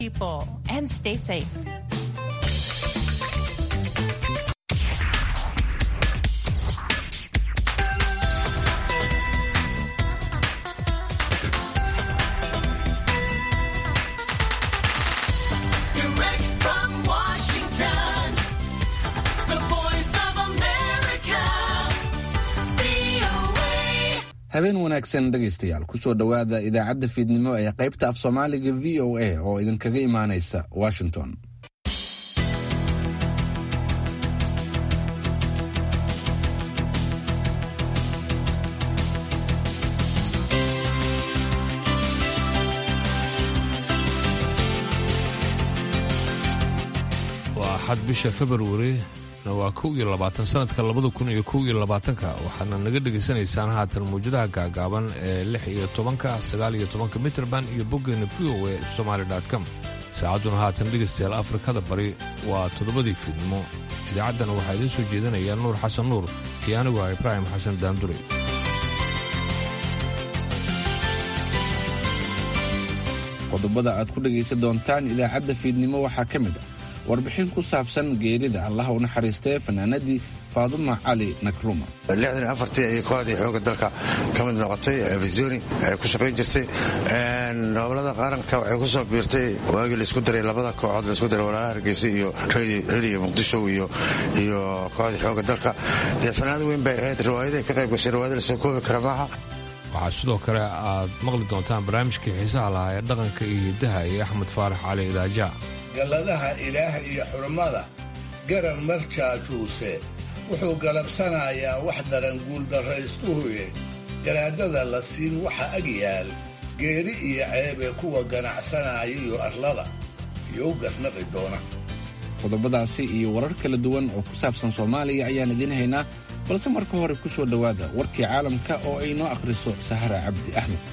people and stay safe. Direct from Washington, the voice of America, VOA. habeen wanaagsan dhegaystayaal kusoo dhowaada idaacadda fiidnimo ee qaybta af soomaaliga v o a oo idinkaga imaanaysa washington waa axad bisha februari na waa kow iyo labaatan sanadka labada kun iyo kow iyo labaatanka waxaadna naga dhegaysanaysaan haatan mawjadaha gaagaaban ee lix iyo tobanka sagaal iyo tobanka mitrband iyo boggeena v o e somaali com saacadduna haatan dhegaystayaal afrikada bari waa toddobadii fiidnimo idaacaddana waxaa idiin soo jeedinaya nuur xasan nuur iyo anigu ah ibraahim xasan daandure qodobada aad ku dhegaysan doontaan idaacadda fiidnimo waxaa ka mid ah warbixin ku saabsan geerida allaha u naxariistee fanaanadii faaduma cali nakruma lixdan iyo afartii ayay kooxdii xooga dalka ka mid noqotay visoni ay ku shaqayn jirtay gobolada qaranka waxay ku soo biirtay waagii laisku daray labada kooxood laisku daray walaalaha hargeysa iyo rediga muqdisho iyo iyo kooxdii xooga dalka dee fanaanad weyn bay ahayd riwaayaday ka qayb gashay riwaayada lasoo koobi kara maaha waxaa sidoo kale aad maqli doontaan barnaamijkii xiisaha lahaa ee dhaqanka iyo hiddaha iyo axmed faarax cali idaaja galladaha ilaah iyo xurmada garan marjaajuuse wuxuu galabsanayaa wax daran guuldarraystuhuye garaadada la siin waxa ag yaal geeri iyo ceebee kuwa ganacsanaya iyo arlada iyo u garnaqi doona qodobadaasi iyo warar kala duwan oo ku saabsan soomaaliya ayaan idiin haynaa balse marka hore ku soo dhowaada warkii caalamka oo ay noo akhriso sahara cabdi axmed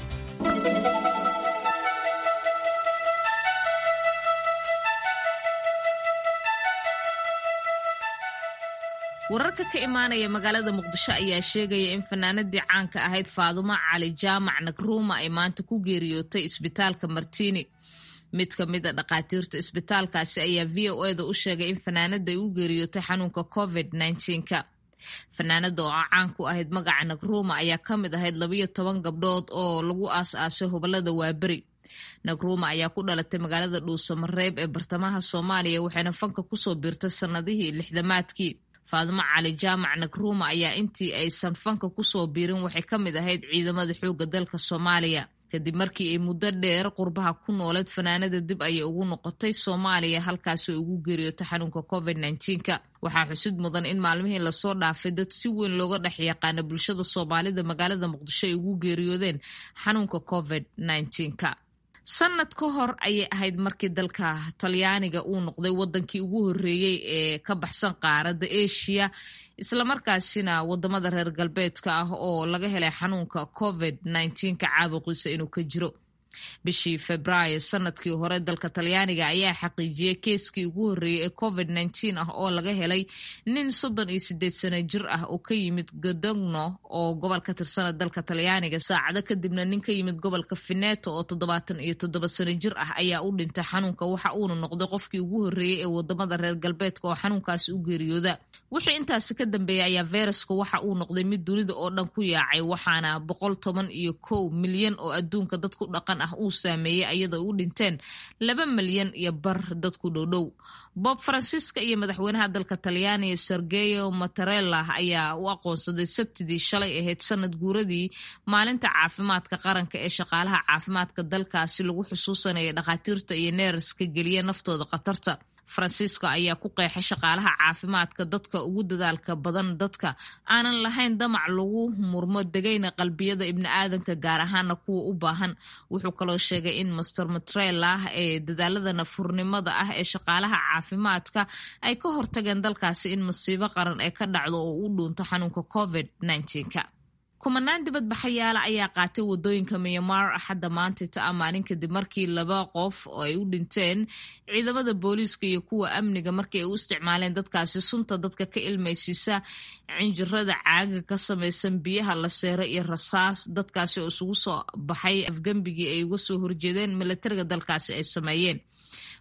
wararka ka imaanaya magaalada muqdisho ayaa sheegaya in fanaanadii caanka ahayd faadumo cali jaamac nagruuma ay maanta ku geeriyootay isbitaalka martini mid ka mid a dhakhaatiirta isbitaalkaasi ayaa v o eda u sheegay in fanaanada ay u geeriyootay xanuunka covid -19ka fanaanada oo caan ku ahayd magaca nagruuma ayaa ka mid ahayd labayo toban gabdhood oo lagu aas-aasay hobolada waaberi nagruuma ayaa ku dhalatay magaalada dhuuso mareeb ee bartamaha soomaaliya waxayna fanka kusoo biirtay sannadihii lixdamaadkii faadimo cali jaamac nagruuma ayaa intii aysan fanka kusoo biirin waxay ka mid ahayd ciidamada xoogga dalka soomaaliya kadib markii ay muddo dheer qurbaha ku nooleed fanaanada dib ayay ugu noqotay soomaaliya halkaasi ugu geeriyootay xanuunka covid -19ka waxaa xusid mudan in maalmihii lasoo dhaafay dad si weyn looga dhex yaqaana bulshada soomaalida magaalada muqdisho ay ugu geeriyoodeen xanuunka covid -19ka sanad ka hor ayay ahayd markii dalka talyaaniga uu noqday wadankii ugu horeeyey ee ka baxsan qaaradda asia islamarkaasina wadamada reer galbeedka ah oo laga helay xanuunka covid -19ka caabuqiisa inuu ka jiro bishii febraayo sanadkii hore dalka talyaaniga ayaa xaqiijiyey keeskii ugu horreeyey ee covid -19 ah oo laga helay nin soddon iyo sideed sano jir ah oo ka yimid godogno oo gobol ka tirsana dalka talyaaniga saacado kadibna nin ka yimid gobolka fineto oo toddobaatan iyo toddoba sano jir ah ayaa u dhintay xanuunka waxa uuna noqday qofkii ugu horreeyey ee wadamada reer galbeedka oo xanuunkaasi u geeriyooda wixii intaasi ka dambeeyay ayaa feyraska waxa uu noqday mid dunida oo dhan ku yaacay waxaana boqol toban iyo kow milyan oo adduunka dad ku dhaqan ah uu saameeyey iyadoo u dhinteen laba milyan iyo bar dadku dhowdhow bob francisca iyo madaxweynaha dalka talyaaniga sergeyo matarella ayaa u aqoonsaday sabtidii shalay ahayd sanad guuradii maalinta caafimaadka qaranka ee shaqaalaha caafimaadka dalkaasi lagu xusuusanaya dhakhaatiirta iyo neeraska geliya naftooda khatarta faransiiska ayaa ku qeexay shaqaalaha caafimaadka dadka ugu dadaalka badan dadka aanan lahayn damac lagu murmo degayna qalbiyada ibni aadanka gaar ahaana kuwa u baahan wuxuu kaloo sheegay in master matrela ee dadaalada nafurnimada ah ee shaqaalaha caafimaadka ay ka hortageen dalkaasi in masiibo qaran ee ka dhacdo oo u dhuunto xanuunka covid -19ka kumanaan dibadbaxayaala ayaa qaatay wadooyinka myanmar axadda maantayta ah maalin kadib markii laba qof oo ay u dhinteen ciidamada booliiska iyo kuwa amniga markii ay u isticmaaleen dadkaasi sunta dadka ka ilmaysiisa cinjirada caaga ka samaysan biyaha la seero iyo rasaas dadkaasi oo isugu soo baxay afgembigii ay uga soo horjeedeen milatariga dalkaasi ay sameeyeen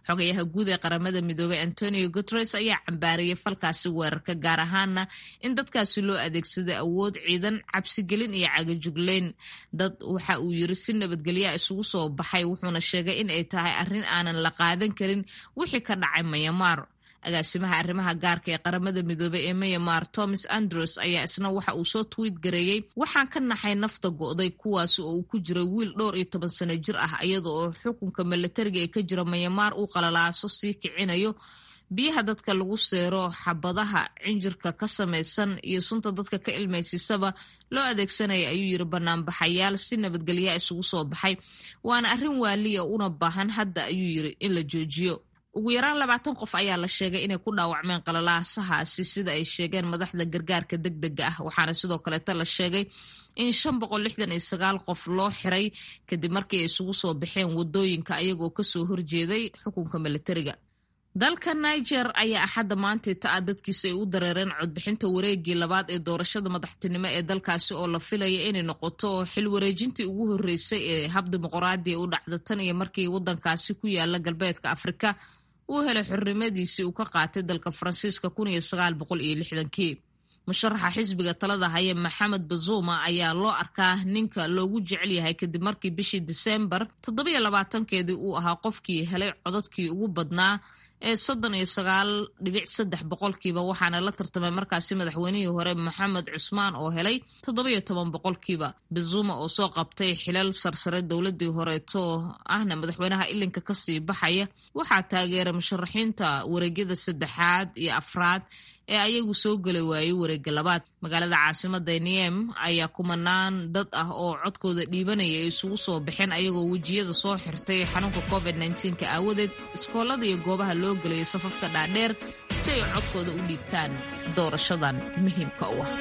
xogayaha guud ee qaramada midoobey antonio guteres ayaa cambaariyey falkaasi weerarka gaar ahaana in dadkaasi loo adeegsaday awood ciidan cabsigelin iyo cagajugleyn dad waxa uu yiri si nabadgelyaa isugu soo baxay wuxuuna sheegay in ay tahay arrin aanan la qaadan karin wixii ka dhacay mayamaar agaasimaha arrimaha gaarka ee qaramada midoobey ee mayamar thomas andrews ayaa isna waxa uu soo twiit gareeyey waxaan ka naxay nafta go'day kuwaasi oo uu ku jiray wiil dhowr iyo toban sano jir ah iyada oo xukunka milatariga ee ka jira mayamaar uu qalalaaso sii kicinayo biyaha dadka lagu seero xabadaha cinjirka ka samaysan iyo sunta dadka ka ilmaysisaba loo adeegsanaya ayuu yiri banaanbaxayaal si nabadgelyaa isugu soo baxay waana arrin waaliya una baahan hadda ayuu yiri in la joojiyo ugu yaraan labaatan qof ayaa la sheegay inay ku dhaawacmeen qalalaasahaasi sida ay sheegeen madaxda gargaarka deg dega ah waxaana sidoo kaleeta la sheegay in shan boqol lixdan iyo sagaal qof loo xiray kadib markii ay isugu soo baxeen wadooyinka ayagoo kasoo horjeeday xukunka militariga dalka niger ayaa axadda maantay ta-a dadkiisa ay u dareereen codbixinta wareegii labaad ee doorashada madaxtinimo ee dalkaasi oo la filaya inay noqoto xil wareejintii ugu horreysay ee hab dimuqraadiya u dhacda tan iyo markii waddankaasi ku yaala galbeedka afrika uu helay xornimadiisii uu ka qaatay dalka faransiiska kun iyo sagaal boqol iyo lixdankii musharaxa xisbiga talada haya maxamed bazuma ayaa loo arkaa ninka loogu jecel yahay kadib markii bishii diseembar toddobiyo labaatankeedii uu ahaa qofkii helay codadkii ugu badnaa ee soddon iyo sagaal dhibic saddex boqolkiiba waxaana la tartamay markaasi madaxweynihii hore maxamed cusmaan oo helay toddobiyo toban boqolkiiba bazuma oo soo qabtay xilal sarsare dowladii horeeto ahna madaxweynaha ilinka kasii baxaya waxaa taageeray musharaxiinta wareegyada saddexaad iyo afraad ee ayagu soo geli waayey wareega labaad magaalada caasimada niem ayaa kumanaan dad ah oo codkooda dhiibanaya ay isugu soo baxeen ayagoo wejiyada soo xirtay xanuunka covid ka aawadeed iskoolada iyo goobaha loo gelayo safafka dhaadheer si ay codkooda u dhiibtaan doorashadan muhiimka u ah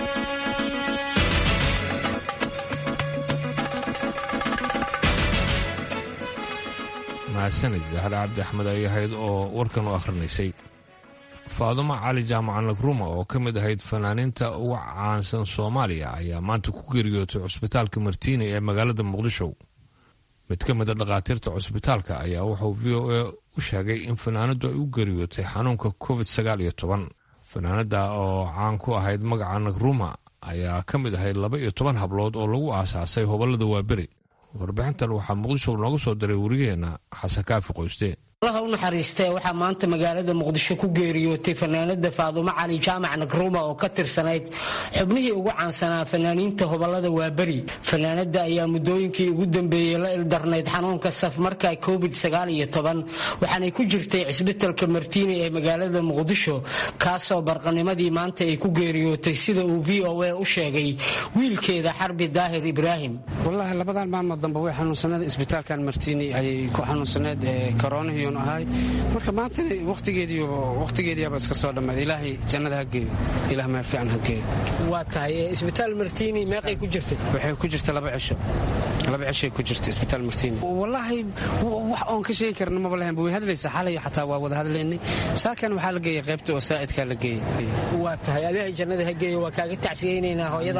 mahadsanid daxar cabdi axmed ay ahayd oo warkan u akhrinaysay faadumo cali jaamacan lagruma oo ka mid ahayd fanaaniinta uga caansan soomaaliya ayaa maanta ku geeriyootay cusbitaalka martiini ee magaalada muqdisho mid ka mid a dhakhaatiirta cusbitaalka ayaa wuxuu v o a u sheegay in fanaanadu ay u geeriyootay xanuunka covid sagaal iyo toban fanaanada oo caan ku ahayd magaca nagruma ayaa ka mid ahayd laba iyo toban hablood oo lagu aasaasay hobolada waaberi warbixintan waxaa muqdisho noogu soo diray werigeena xasan kaafi qoyste allaha u naxariistee waxaa maanta magaalada muqdisho ku geeriyootay fanaanada faadumo cali jaamac nagruma oo ka tirsanayd xubnihii ugu caansanaa fanaaniinta hobolada waaberi fanaanada ayaa muddooyinkii ugu dambeeyey la ildarnayd xanuunka safmarka covid waxaanay ku jirtay cisbitalka martiini ee magaalada muqdisho kaasoo barqanimadii maanta ay ku geeriyootay sida uu v o a u sheegay wiilkeeda xarbi daahir ibraahim wallaahi labadan maalmood dambe way xanuunsaneed isbitaalkan martiini ayay ku xanuunsaneed koronihii ahay marka maanta waqtigeediiba iska soo dhammaad ilaahay jannada ha geeyo ilaah meel fiican ha geeyo waa tahay isbitaal martiini meeqay ku jirtay waxay ku jirta laba cisho laba cishay ku jirta isbitaal martiini wallaahi wax oon ka sheegi karna maba lahayn way hadlaysa xalay xataa waa wada hadlaynay saakan waxaa la geeyay qaybta oo saa'idkaa la geeyey waa tahay ilaahay jannada ha geeyo waa kaaga tacsiyeynaynaa hooyada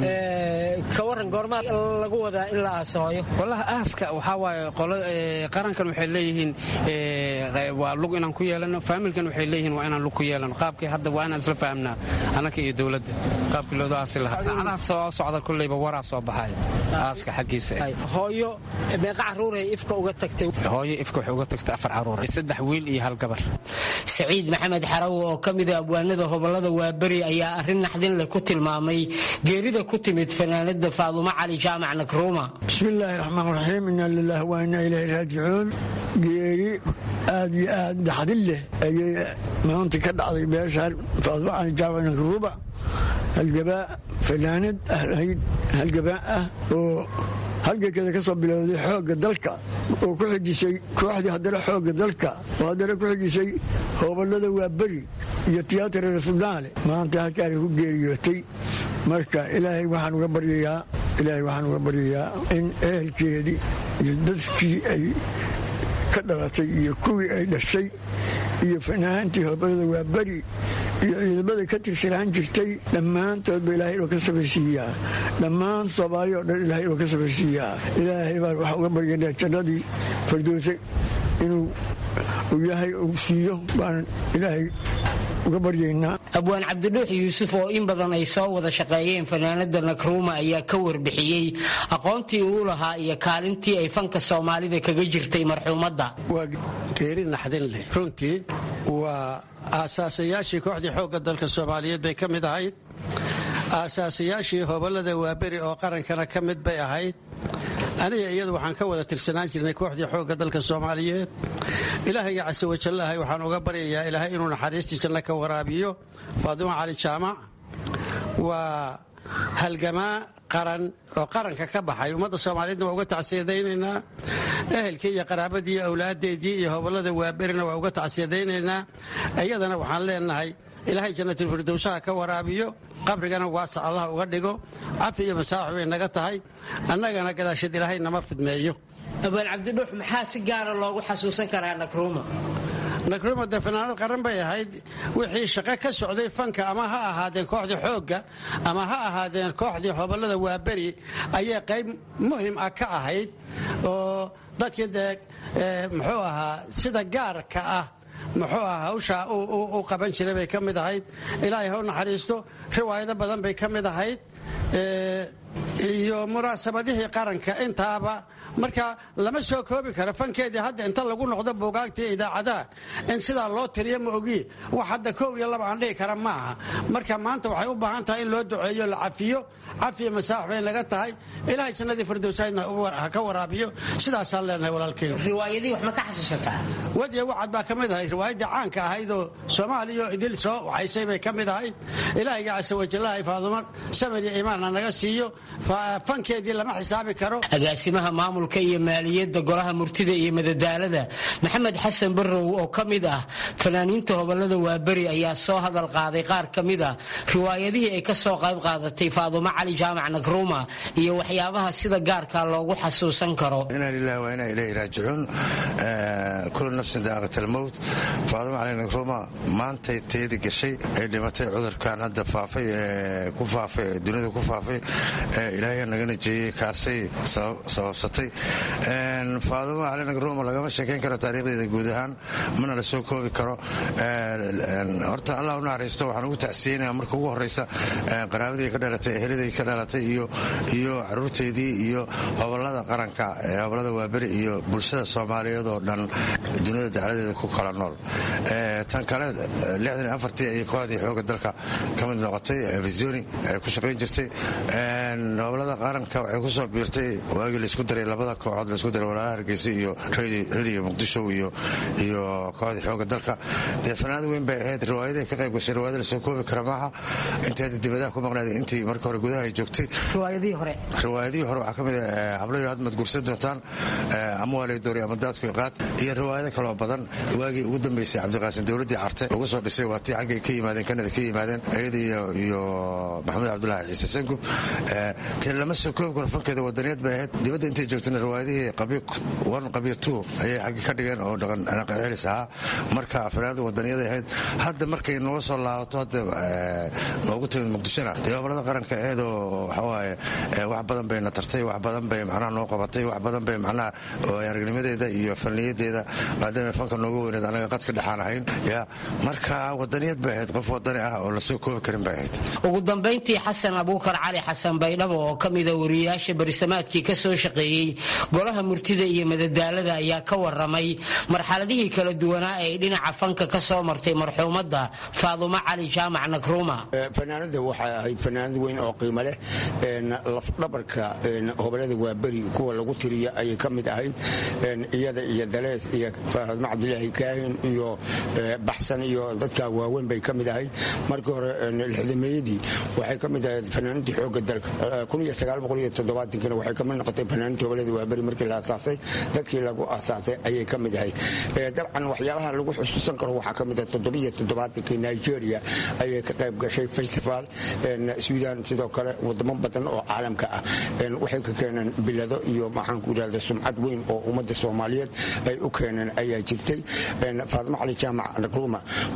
ka waran goormaa lagu wadaa in la aaso hooyo wallahi aaska waxaa waaye qolo qarankan waxay leeyihiin waa lug inaan ku yeelano faamilkan waxay leeyihiin waa inaan lug ku yeelano qaabkii hadda waa inaan isla fahamnaa annaka iyo dowladda qaabkii looda aasi lahaa saacadaha soo socda kulleyba waraa soo baxaya aaska xaggiisa hooyo meeqa caruuray ifka uga tagtay hooyo ifka waxay uga tagtay afar caruur saddex wiil iyo hal gabar saciid maxamed xaraw oo ka mida abwaanada hobolada waaberi ayaa arrin naxdin leh ku tilmaamay geerida ku timid fanaanada faadumo cali jaamac nakruuma bismillaahi raxmaan raxiim inaa lilaah waa inaa ilaahi raajicuun geeri aad iyo aad naxdin leh ayay maanta ka dhacday meeshaan faadumo cali jaamac nakruuma halgabaa fanaanad ahayd halgabaa ah oo halgankeeda ka soo bilowday xoogga dalka oo ku xijisay kooxdii haddana xoogga dalka oo haddana ku xijisay hobolada waaberi iyo tiyatara nasionaale maanta halkaanay ku geeriyootay marka ilaahay waxaan uga baryayaa ilaahay waxaan uga baryayaa in ehelkeedii iyo dadkii ay ka dhalatay iyo kuwii ay dhashay iyo fanaantii hobolada waaberi iyo ciidamada ka tirsanaan jirtay dhammaantoodba ilaahay inuu ka samaysiiyaa dhammaan soomaaliya oo dhan ilahay inuu ka samaysiiyaa ilaahay baan waxaa uga baryanaa jannadii fardowse inuu uu ilaahay uu siiyo baan ilaahay uga baryaynaa abwaan cabdidhuux yuusuf oo in badan ay soo wada shaqeeyeen fanaanada nakruuma ayaa ka warbixiyey aqoontii uu lahaa iyo kaalintii ay fanka soomaalida kaga jirtay marxuumadda waa geeri naxdin leh runtii waa aasaasayaashii kooxdii xoogga dalka soomaaliyeed bay ka mid ahayd aasaasayaashii hobolada waaberi oo qarankana ka mid bay ahayd aniga iyadu waxaan ka wada tirsanaan jirnay kooxdii xoogga dalka soomaaliyeed ilaahayga case wajallahay waxaan uga baryayaa ilaahay inuu naxariistii janno ka waraabiyo faadimo cali jaamac waa halgamaa qaran oo qaranka ka baxay ummadda soomaaliyeedna waa uga tacsiyadaynaynaa ehelkii iyo qaraabadii iyo awlaadeedii iyo hobolada waaberina waa uga tacsiyadaynaynaa iyadana waxaan leenahay ilaahay jannatilfirdowsaha ka waraabiyo qabrigana waasac allah uga dhigo cafi iyo masaaxi bay naga tahay annagana gadaasheed ilaahay nama fidmeeyo abwaan cabdidhuux maxaa si gaara loogu xasuusan karaa nakruuma nakruuma dee fanaanad qaran bay ahayd wixii shaqo ka socday fanka ama ha ahaadeen kooxdii xoogga ama ha ahaadeen kooxdii hobolada waaberi ayay qayb muhim ah ka ahayd oo dadkii dee muxuu ahaa sida gaarka ah muxuu aha hawshaa u qaban jiray bay ka mid ahayd ilaahay ha u naxariisto riwaayado badan bay ka mid ahayd iyo munaasabadihii qaranka intaaba marka lama soo koobi karo fankeedii hadda inta lagu noqdo buugaagtii idaacadaha in sidaa loo tiriyo ma ogi wax hadda koob iyo laba aan dhihi kara ma aha marka maanta waxay u baahan tahay in loo duceeyo la cafiyo cafiyo masaax bay naga tahay ilaahay jannadii firdowsaydna ha ka waraabiyo sidaasaan leenahay walaalkeyo riwaayadii wax ma ka xasuusataa wadiya wacad baa ka mid ahayd riwaayaddii caanka ahayd oo soomaaliya idil soo waxaysay bay ka mid ahayd ilaahayga case wajallahay faadumo samir iyo iimaanna naga siiyo fankeedii lama xisaabi karo agaasimaha maamulka iyo maaliyadda golaha murtida iyo madadaalada maxamed xasan barrow oo ka mid ah fanaaniinta hobolada waaberi ayaa soo hadal qaaday qaar ka mid ah riwaayadihii ay ka soo qayb qaadatay faadumo cali jaamac nakruuma iyo waxyaabaha sida gaarka loogu xasuusan karo inaa lilahi waa inaa ilayhi raajicuun kulu nafsin daaqat almowt faadumo cali nakruuma maantay teedi gashay ay dhimatay cudurkan hadda faafay ee ku faafay ee dunida ku faafay ee ilaahay naga najeeyey kaasay sababsatay faadumo cali nakruuma lagama sheekayn karo taariikhdeeda guud ahaan mana la soo koobi karo horta allah u naxariisto waxaan ugu tacsiyeynaya marka ugu horeysa qaraabadii ka dhalatay eheladii ka dhalatay iyo iyo caruurteedii iyo hobolada qaranka hobolada waaberi iyo bulshada soomaaliyeed oo dhan dunida dacladeeda ku kala nool tan kale ayay kooxdii xooga dalka ka mid noqotay visoni ay ku shaqayn jirtay hobolada qaranka waxay kusoo biirtay waagii laisku daray labada kooxood laisku daray walaalaha hargeysa iyo rediga muqdisho iyo iyo kooxdii xooga dalka dee fanaanad weyn bay ahayd riwaayaday ka qayb gashay riwaayada lasoo koobi kara maaha intii hadda dibadaha ku maqnaaday intii marka hore gudaha ay joogtay riwaayadihii hore riwaayadihii hore waxaa ka mid ah hablayo aad madguursan doontaan ama waa laydoori ama daadku iqaad iyo riwaayado kaloo badan waagii ugu dambeysay cabdiqaasin dowladdii carte lagu soo dhisay waa tii xaggay ka yimaadeen kanada ka yimaadeen ayada iyo maxamed cabdulaahi ciise sangub dee lama soo koobi karo fankeeda wadaniyad bay ahayd dibadda intay joogtana riwaayadihii qabyo one qabyo two ayay xaggi ka dhigeen oo dhaqan celis ahaa marka fanaanada wadaniyada ahayd hadda markay noo soo laabato hadda noogu timid muqdishona dee hobolada qaranka ahayd oo waxawaaye wax badan bayna tartay wax badan bay macnaha noo qabatay wax badan bay macnaha aragnimadeeda iyo falniyadeeda maadaama fanka nooga weyneed anaga qadka dhexaan ahayn ya marka wadaniyad bay ahayd qof wadani ah oo lasoo koobi karin bay ahayd ugu dambayntii xasan abuukar cali xasan baydhabo oo ka mida wariyayaasha barisamaadkii ka soo shaqeeyey golaha murtida iyo madadaalada ayaa ka waramay marxaladihii kala duwanaa ee dhinaca fanka ka soo martay marxuumadda faadumo cali jaamac nakruuma fanaanada waxay ahayd fanaanad weyn oo qiimo leh lafdhabarka hobolada waaberi kuwa lagu tiriya ayay ka mid ahayd iyada iyo dalees iyo faadmo cabdilaahi kaahin iyo baxsan iyo dadka waaweyn bay ka mid ahayd markii hore lixdameeyadii waxay ka mid ahayd fanaanadii xooga dalka kuna waxay kamid noqotay fanaanadii hobolada waaberi markii la asaasay dadkii lagu asaasay ayay ka mid ahayd dabcan waxyaabaha lagu xusuusan karo waxaa ka mid ah toddobiyo toddobaatankii nigeria ayay ka qayb gashay festival sudan sidoo kale wadamo badan oo caalamka ah waxay ka keeneen bilado iyo maxaanku irahda sumcad weyn oo ummadda soomaaliyeed ay u keeneen ayaa jirtay faadimo cali jaamac nagruuma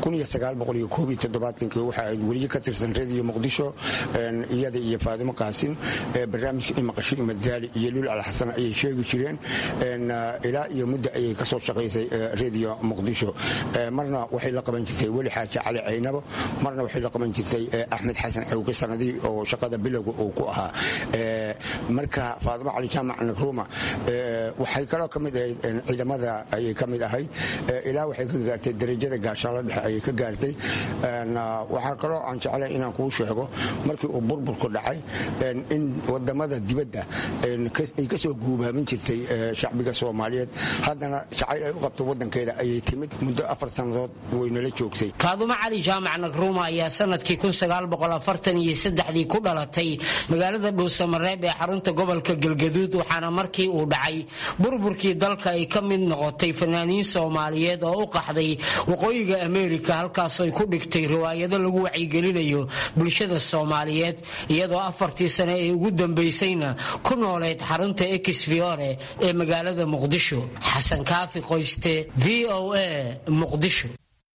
waxa ayd weliye ka tirsan rediyo muqdisho iyada iyo faadimo qaasin barnaamijka imaqasho imadaali iyo lul alxasan ayay sheegi jireen ilaa iyo muddo ayay kasoo shaqaysay rediyo muqdisho marna waxay la qaban jirtay weli xaaji cali caynabo marna waxay la qaban jirtay axmed xasan xawge sanadii oo shaqada bilowga uu ku ahaa marka faadimo cali jaamac nagruuma waxay kaloo ka mid ahayd ciidamada ayay ka mid ahayd ilaa waxay ka gaartay darajada gaashaalo dhexe ayay ka gaartay waxaa kaloo aan jeclay inaan kuu sheego markii uu burburku dhacay in wadamada dibadda ay kasoo guubaamin jirtay shacbiga soomaaliyeed haddana jacayl ay u qabto wadankeeda ayay timid muddo afar sannadood waynala joogtay faadumo cali jaamac nagruuma ayaa sanadkii ii ku dhalatay magaalada dhuusamareeb ee xarunta gobolka galgaduud waxaana markii uu dhacay burburkii dalka ay ka mid noqotay fanaaniin soomaaliyeed oo u qaxday waqooyiga ameerika halkaas ay ku dhigtay riwaayado lagu wacyigelinayo bulshada soomaaliyeed iyadoo afartii sane ee ugu dambaysayna ku nooleyd xarunta exfiore ee magaalada muqdisho xasan kaafi qoyste v o a muqdisho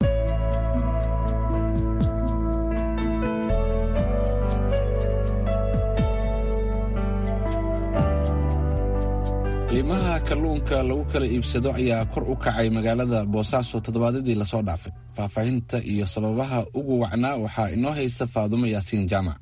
qiimaha kalluunka lagu kala iibsado ayaa kor u kacay magaalada boosaaso toddobaadyadii lasoo dhaafay faahfaahinta iyo sababaha ugu wacnaa waxaa inoo haysa faadumo yaasiin jaamac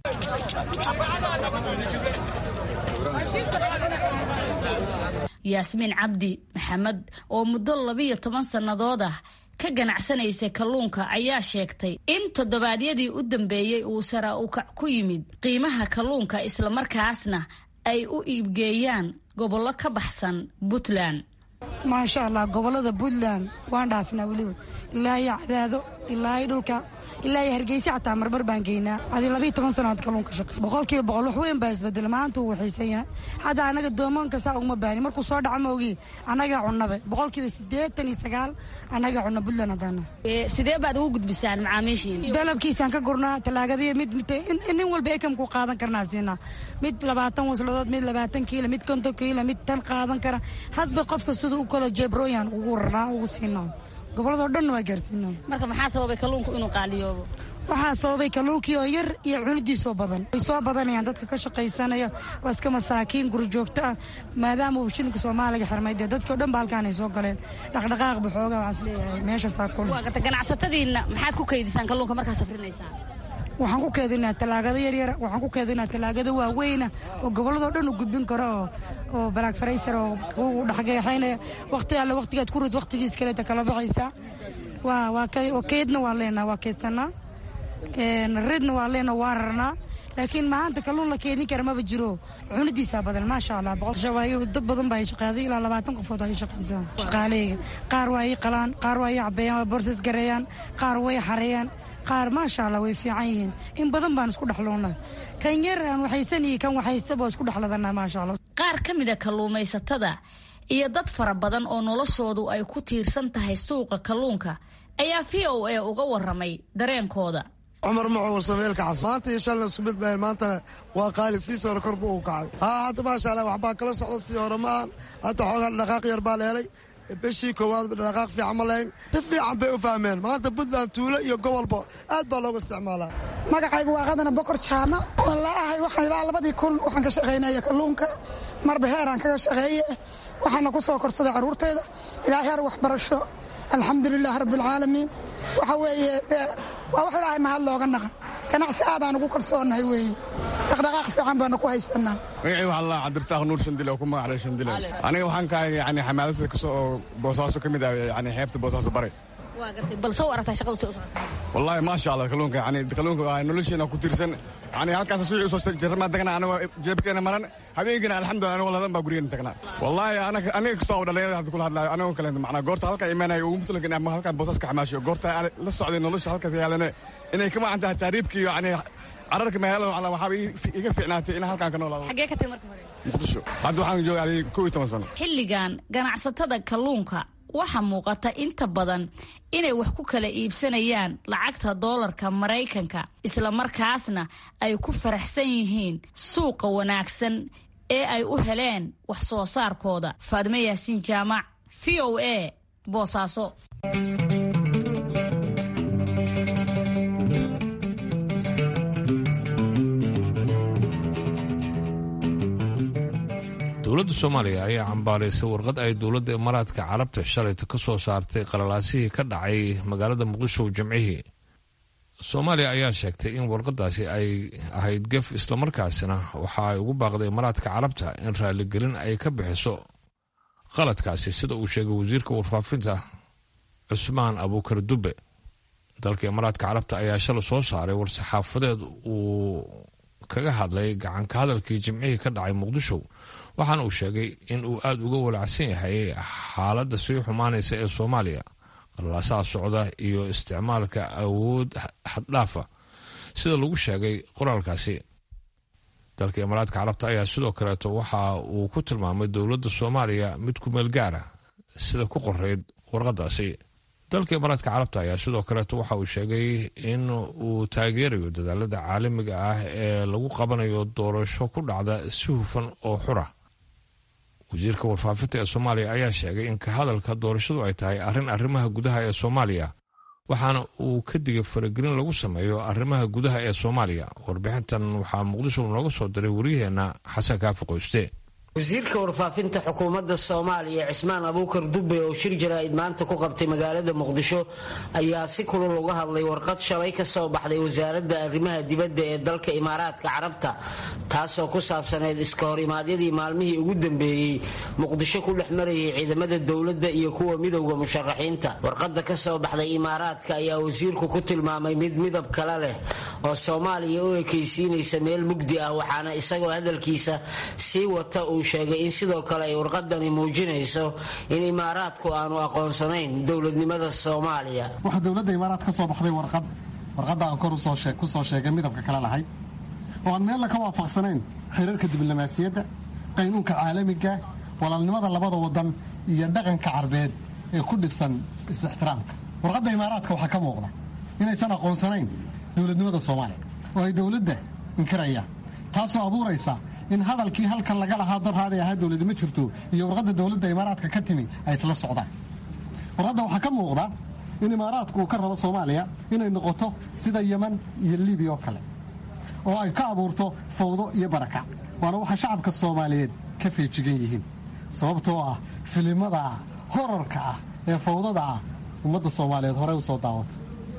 yaasmiin cabdi maxamed oo muddo labiyo toban sannadood ah ka ganacsanaysay kalluunka ayaa sheegtay in toddobaadyadii u dambeeyey uu sara ukac ku yimid qiimaha kalluunka islamarkaasna ay u iibgeeyaan gobollo ka baxsan puntland maasha allah gobolada puntland waan dhaafinaa weliba ilaa iyo cadaado ilaa iyo dhulka ilaa iyo hargeysa xataa marmar baan geynaa adi labiiyo toban sanood kalluunka shaqey boqolkiiba boqol wax weyn baa isbedela maanta uu waxaysan yahay hadda anaga doomoonka saa uguma baahni markuu soo dhaca maogii annagaa cunabe boqolkiiba siddeetan iyo sagaal annagaa cunna puntland haddaana sidee baad ugu gudbisaan macaamiishiina dalabkiisaan ka gurnaa talaagadiya mid nin walba ekamkuu qaadan karnaa siinaa mid labaatan wasladood mid labaatan kiilo mid konton kiilo mid tan qaadan kara hadba qofka siduu u kalo jebrooyan ugu rarnaa ugu siinaa goboladoo dhan waa gaarsiinaa marka maxaa sababay kalluunku inuu qaaliyoobo waxaa sababay kalluunkii oo yar iyo cunidiisoo badan way soo badanayaan dadka ka shaqaysanaya waa iska masaakiin guri joogto ah maadaama uu shilinka soomaaliga xirmay dee dadkao dhan ba halkaan ay soo galeen dhaqdhaqaaq baxooga waxaas leeyahay meeshaasaa kul waa garta ganacsatadiinna maxaad ku kaydisaan kalluunka markaa safrinaysaan waxaan ku keedinaa talaagada yaryara waxaan ku keedinaa talaagada waaweyna oo gobolladoo dhan u gudbin karo oo oo balaag faraysar oo kugu dhexgeexaynaya waqti alle waqtigaad ku rid waqtigiis kaleeta kala baxaysaa waa waa oo keydna waa leenaa waa keydsanaa ridna waa leenaa waa rarnaa laakiin maanta kalluun la keedin kara maba jiro cunidiisaa badan maasha allah boqolshawaayo dad badan baa shaqaaday ilaa labaatan qofood ay shaqaysaa shaqaaleyga qaar waa ii qalaan qaar waa ii cabeeyaan waa borsas gareeyaan qaar way xareeyaan qaar maasha allah way fiican yihiin in badan baan isku dhexloonnaa kan yar aan waxaysan iyo kan waxaystaba isku dhexladanaa maasha allah qaar ka mida kalluumaysatada iyo dad fara badan oo noloshoodu ay ku tiirsan tahay suuqa kalluunka ayaa v o a uga waramay dareenkooda cumar maxuur sameelka cas maanta iyo shalna isku mid maahan maantana waa qaali siisii hore kor buu u kacay haa hadda maasha allah waxbaa kala socda sidii hore maahan hadda xoogaa dhaqaaq yar baa la helay bishii koowaad dhaqaaq fiican ma lahayn si fiican bay u fahmeen maanta puntland tuulo iyo gobolba aad baa loogu isticmaalaa magacaygu waa qadana bokor jaama wallaahi waxaan ilaa labadii kun waxaan ka shaqaynaya kalluunka marba heeraan kaga shaqeeye waxaana ku soo korsaday carruurtayda ilaa heer waxbarasho alxamdulilaah rabbialcaalamiin waxa weeye dee waa wax ilaahay mahad looga naqa ganacsi aadaan ugu kalsoonahay weeye dhaqdhaqaaq fiican baana ku haysanaa magacii waxaa la cabdirasaaq nuur shandile oo ku magaclay shandile aniga waxaan ka ahay yani xamaaladda kasoo oo boosaaso ka mid ah yani xeebta boosaaso bare waa gartay bal soo aragtaa shaqadu si u socota wallaahi maasha allah kalluunka yani kalluunka waa nolosheena ku tiirsan yani halkaas suuci usoo jarmaa tagnaa anagoo jeebkeena maran habeenkina alxamdulillah anagoo ladan baa gurigeen tagnaa wallaahi anaga aniga kastoo dhalinyarada hadda kula hadlaayo anagoo kale macnaa goorta halkaa imaanayo ugu mutlagan ama halkaa boosas ka xamaashiyo goorta la socday nolosha halkaas yaalane inay ka macan tahay taariibka iyo yani cararka magaalada waxaaba iga fiicnaatay inaan halkaan ka noolaado xaggee ka tagi marka hore muqdisho hadda waxaan joogaaday kow iyo toban sano xilligan ganacsatada kalluunka waxaa muuqata inta badan inay wax ku kala iibsanayaan lacagta doolarka maraykanka islamarkaasna ay ku faraxsan yihiin suuqa wanaagsan ee ay u heleen wax soo saarkooda faadme yaasiin jaamac v o a boosaaso dowladda soomaaliya ayaa cambaaraysay warqad ay dowladda imaaraadka carabta shalayta ka soo saartay qalalaasihii ka dhacay magaalada muqdisho jimcihii soomaaliya ayaa sheegtay in warqadaasi ay ahayd gef islamarkaasina waxa ay ugu baaqday imaaraadka carabta in raaligelin ay ka bixiso qaladkaasi sida uu sheegay wasiirka warfaafinta cusmaan abuukar dube dalka imaaraadka carabta ayaa shalay soo saaray war-saxaafadeed uu kaga hadlay gacanka hadalkii jimcihii ka dhacay muqdisho waxaana uu sheegay in uu aada uga walacsan yahay xaaladda sii xumaanaysa ee soomaaliya qalalaasaha socda iyo isticmaalka awood xaddhaafa sida lagu sheegay qoraalkaasi dalka imaaraadka carabta ayaa sidoo kaleeto waxa uu ku tilmaamay dowladda soomaaliya mid ku meel gaara sida ku qoreyd warqadaasi dalka imaaraadka carabta ayaa sidoo kaleeto waxa uu sheegay in uu taageerayo dadaalada caalamiga ah ee lagu qabanayo doorasho ku dhacda si hufan oo xura wasiirka warfaafinta ee soomaaliya ayaa sheegay in ka hadalka doorashadu ay tahay arrin arrimaha gudaha ee soomaaliya waxaana uu ka digay faragelin lagu sameeyo arrimaha gudaha ee soomaaliya warbixintan waxaa muqdisho nooga soo diray waryaheena xasan kaafi qoyste wasiirka warfaafinta xukuumadda soomaaliya cismaan abuukar dube oo shir jaraa'id maanta ku qabtay magaalada muqdisho ayaa si kulul uga hadlay warqad shalay ka soo baxday wasaaradda arrimaha dibadda ee dalka imaaraadka carabta taasoo ku saabsaneyd iska hor imaadyadii maalmihii ugu dambeeyey muqdisho ku dhex marayay ciidamada dowladda iyo kuwa midowda musharaxiinta warqadda ka soo baxday imaaraadka ayaa wasiirku ku tilmaamay mid midab kale leh oo soomaaliya u ekaysiinaysa meel mugdi ah waxaana isagoo hadalkiisa sii wata uu sheegay in sidoo kale ay warqadani muujinayso in imaaraadku aanu aqoonsanayn dowladnimada soomaaliya waxaa dowladda imaaraad ka soo baxday warqad warqadda aan kor ku soo sheegay midabka kale lahay oo aan meella ka waafaqsanayn xiriirka diblomaasiyadda qaynuunka caalamiga walaalnimada labada wadan iyo dhaqanka carbeed ee ku dhisan is-ixtiraamka warqadda imaaraadka waxaa ka muuqda inaysan aqoonsanayn dowladnimada soomaaliya oo ay dowladda inkirayaan taasoo abuuraysa in hadalkii halkan laga lahaa dorhaaday ahaa dowladi ma jirto iyo warqadda dowladda imaaraadka ka timi ay isla socdaan warqadda waxaa ka muuqda in imaaraadku uu ka rabo soomaaliya inay noqoto sida yeman iyo libiya oo kale oo ay ka abuurto fawdo iyo barakac waana waxa shacabka soomaaliyeed ka feejigan yihiin sababtoo ah filimada horarka ah ee fawdada ah ummadda soomaaliyeed horey u soo daawata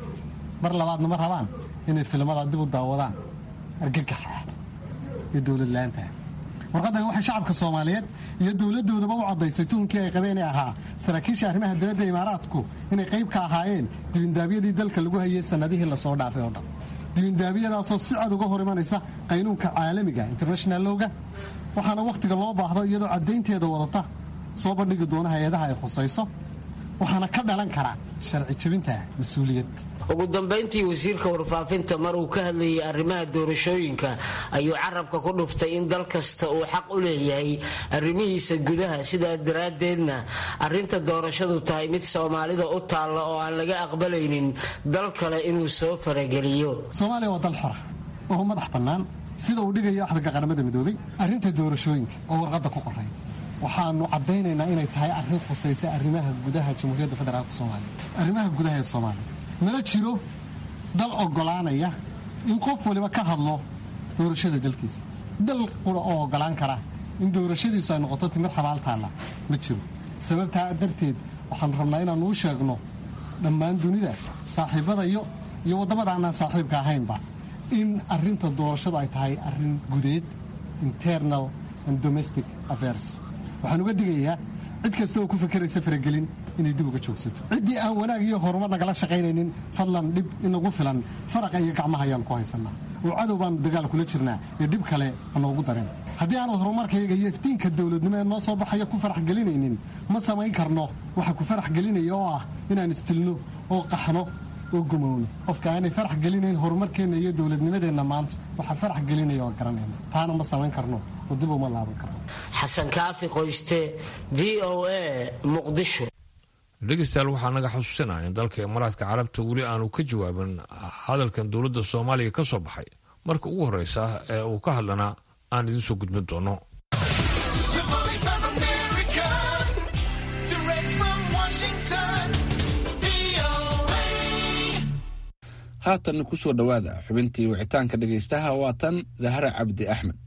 mar labaadna ma rabaan inay filimada dib u daawadaan argagax ah iyo dowlad la-aantaah warqaddan waxay shacabka soomaaliyeed iyo dowladdoodaba u caddaysay tuhunkii ay qabeen ee ahaa saraakiisha arrimaha dibadda imaaraadku inay qayb ka ahaayeen dibindaabyadii dalka lagu hayay sannadihii lasoo dhaafay oo dhan dibindaabyadaasoo si cad uga hor imanaysa qaynuunka caalamiga international lowga waxaana wakhtiga loo baahdo iyadoo caddaynteeda wadata soo bandhigi doona hay-adaha ay khusayso waxaana ka dhalan karaa sharci jebinta mas-uuliyad ugu dambayntii wasiirka warfaafinta mar uu ka hadlayay arrimaha doorashooyinka ayuu carabka ku dhuftay in dal kasta uu xaq u leeyahay arrimihiisa gudaha sidaa daraaddeedna arrinta doorashadu tahay mid soomaalida u taalla oo aan laga aqbalaynin dal kale inuu soo farageliyo soomaaliya waa dal xora oo madax bannaan sida uu dhigayo axdanka qaramada midoobay arrinta doorashooyinka oo warqadda ku qoray waxaanu caddaynaynaa inay tahay arrin khusaysa arrimaha gudaha jamhuuriyadda federaalk soomaaliya arrimaha gudaha ee soomaaliya mana jiro dal oggolaanaya in qof waliba ka hadlo doorashada dalkiisa dal qura oo oggolaan kara in doorashadiisu ay noqoto timir xabaal taalla ma jiro sababtaa darteed waxaanu rabnaa inaannu u sheegno dhammaan dunida saaxiibadayo iyo waddamada aanaan saaxiibka ahaynba in arrinta doorashadu ay tahay arrin gudeed internal and domestic affairs waxaan uga digayaa cid kasta oo ku fakeraysa faragelin inay dib uga joogsato ciddii aan wanaag iyo horumar nagala shaqaynaynin fadlan dhib inagu filan faraqa iyo gacmaha ayaan ku haysannaa oo cadow baanu dagaal kula jirnaa iyo dhib kale anoogu dareen haddii aanad horumarkayga iyo iftiinka dowladnimo ee noo soo baxaya ku farax gelinaynin ma samayn karno waxa ku farax gelinaya oo ah inaan istilno oo qaxno oo gumowno qofka aanay farax gelinayn horumarkeenna iyo dowladnimadeenna maanta waxa farax gelinaya oo garanayna taana ma samayn karno oo dib uma laaban karno xasan kaafi qoyste v o a muqdisho dhegeystayaal waxaa naga xusuusinaya in dalka imaaraadka carabta weli aanu ka jawaabin hadalkan dowladda soomaaliya ka soo baxay marka ugu horreysa ee uu ka hadlana aan idiin soo gudbin doono The voice of America, direct from Washington, VOA. haatan ku soo dhowaada xubintii wicitaanka dhegaystaha waa tan zahra cabdi axmed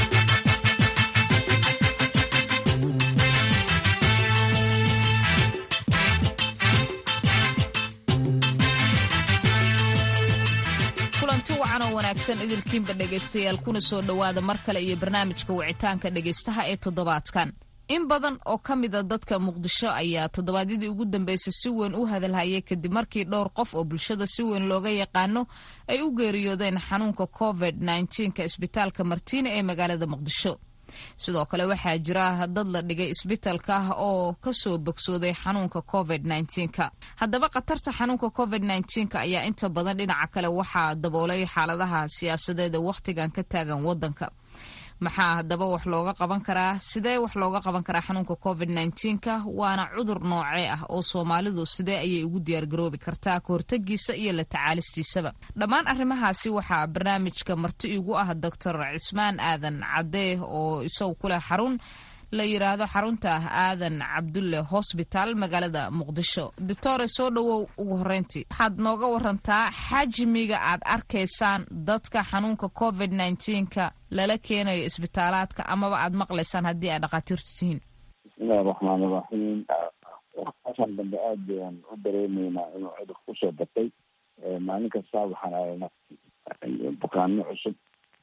kulanti wacan oo wanaagsan idilkiinba dhegaystayaal kuna soo dhowaada mar kale iyo barnaamijka wicitaanka dhegaystaha ee toddobaadkan in badan oo ka mida dadka muqdisho ayaa toddobaadyadii ugu dambeysay si weyn u hadalhayay kadib markii dhowr qof oo bulshada si weyn looga yaqaano ay u geeriyoodeen xanuunka covid ka isbitaalka martiina ee magaalada muqdisho sidoo kale waxaa jira dad la dhigay isbitaalka ah oo kasoo bogsooday xanuunka covid ka haddaba khatarta xanuunka covid ka ayaa inta badan dhinaca kale waxaa daboolay xaaladaha siyaasadeed ee wakhtigan ka taagan wadanka maxaa haddaba wax looga qaban karaa sidee wax looga qaban karaa xanuunka covid ka waana cudur noocee ah oo soomaalidu sidee ayay ugu diyaargaroobi kartaa kahortagiisa iyo la tacaalistiisaba dhammaan arrimahaasi waxaa barnaamijka marti igu ah doctor cismaan aadan cadee oo isagu kuleh xarun la yiraahdo xarunta aadan cabdulle hosbitaal magaalada muqdisho doctore soo dhowow ugu horeyntii waxaad nooga warantaa xajmiga aad arkaysaan dadka xanuunka covid ka lala keenayo isbitaalaadka amaba aad maqlaysaan haddii aad dhakhaatiirtu tihiin bismillahi raxmaan iraxiim waxaan dambe aad bayaan u dareemeynaa inuu cudurka kusoo batay maalin kasta waxaan aragnaa bukaano cusub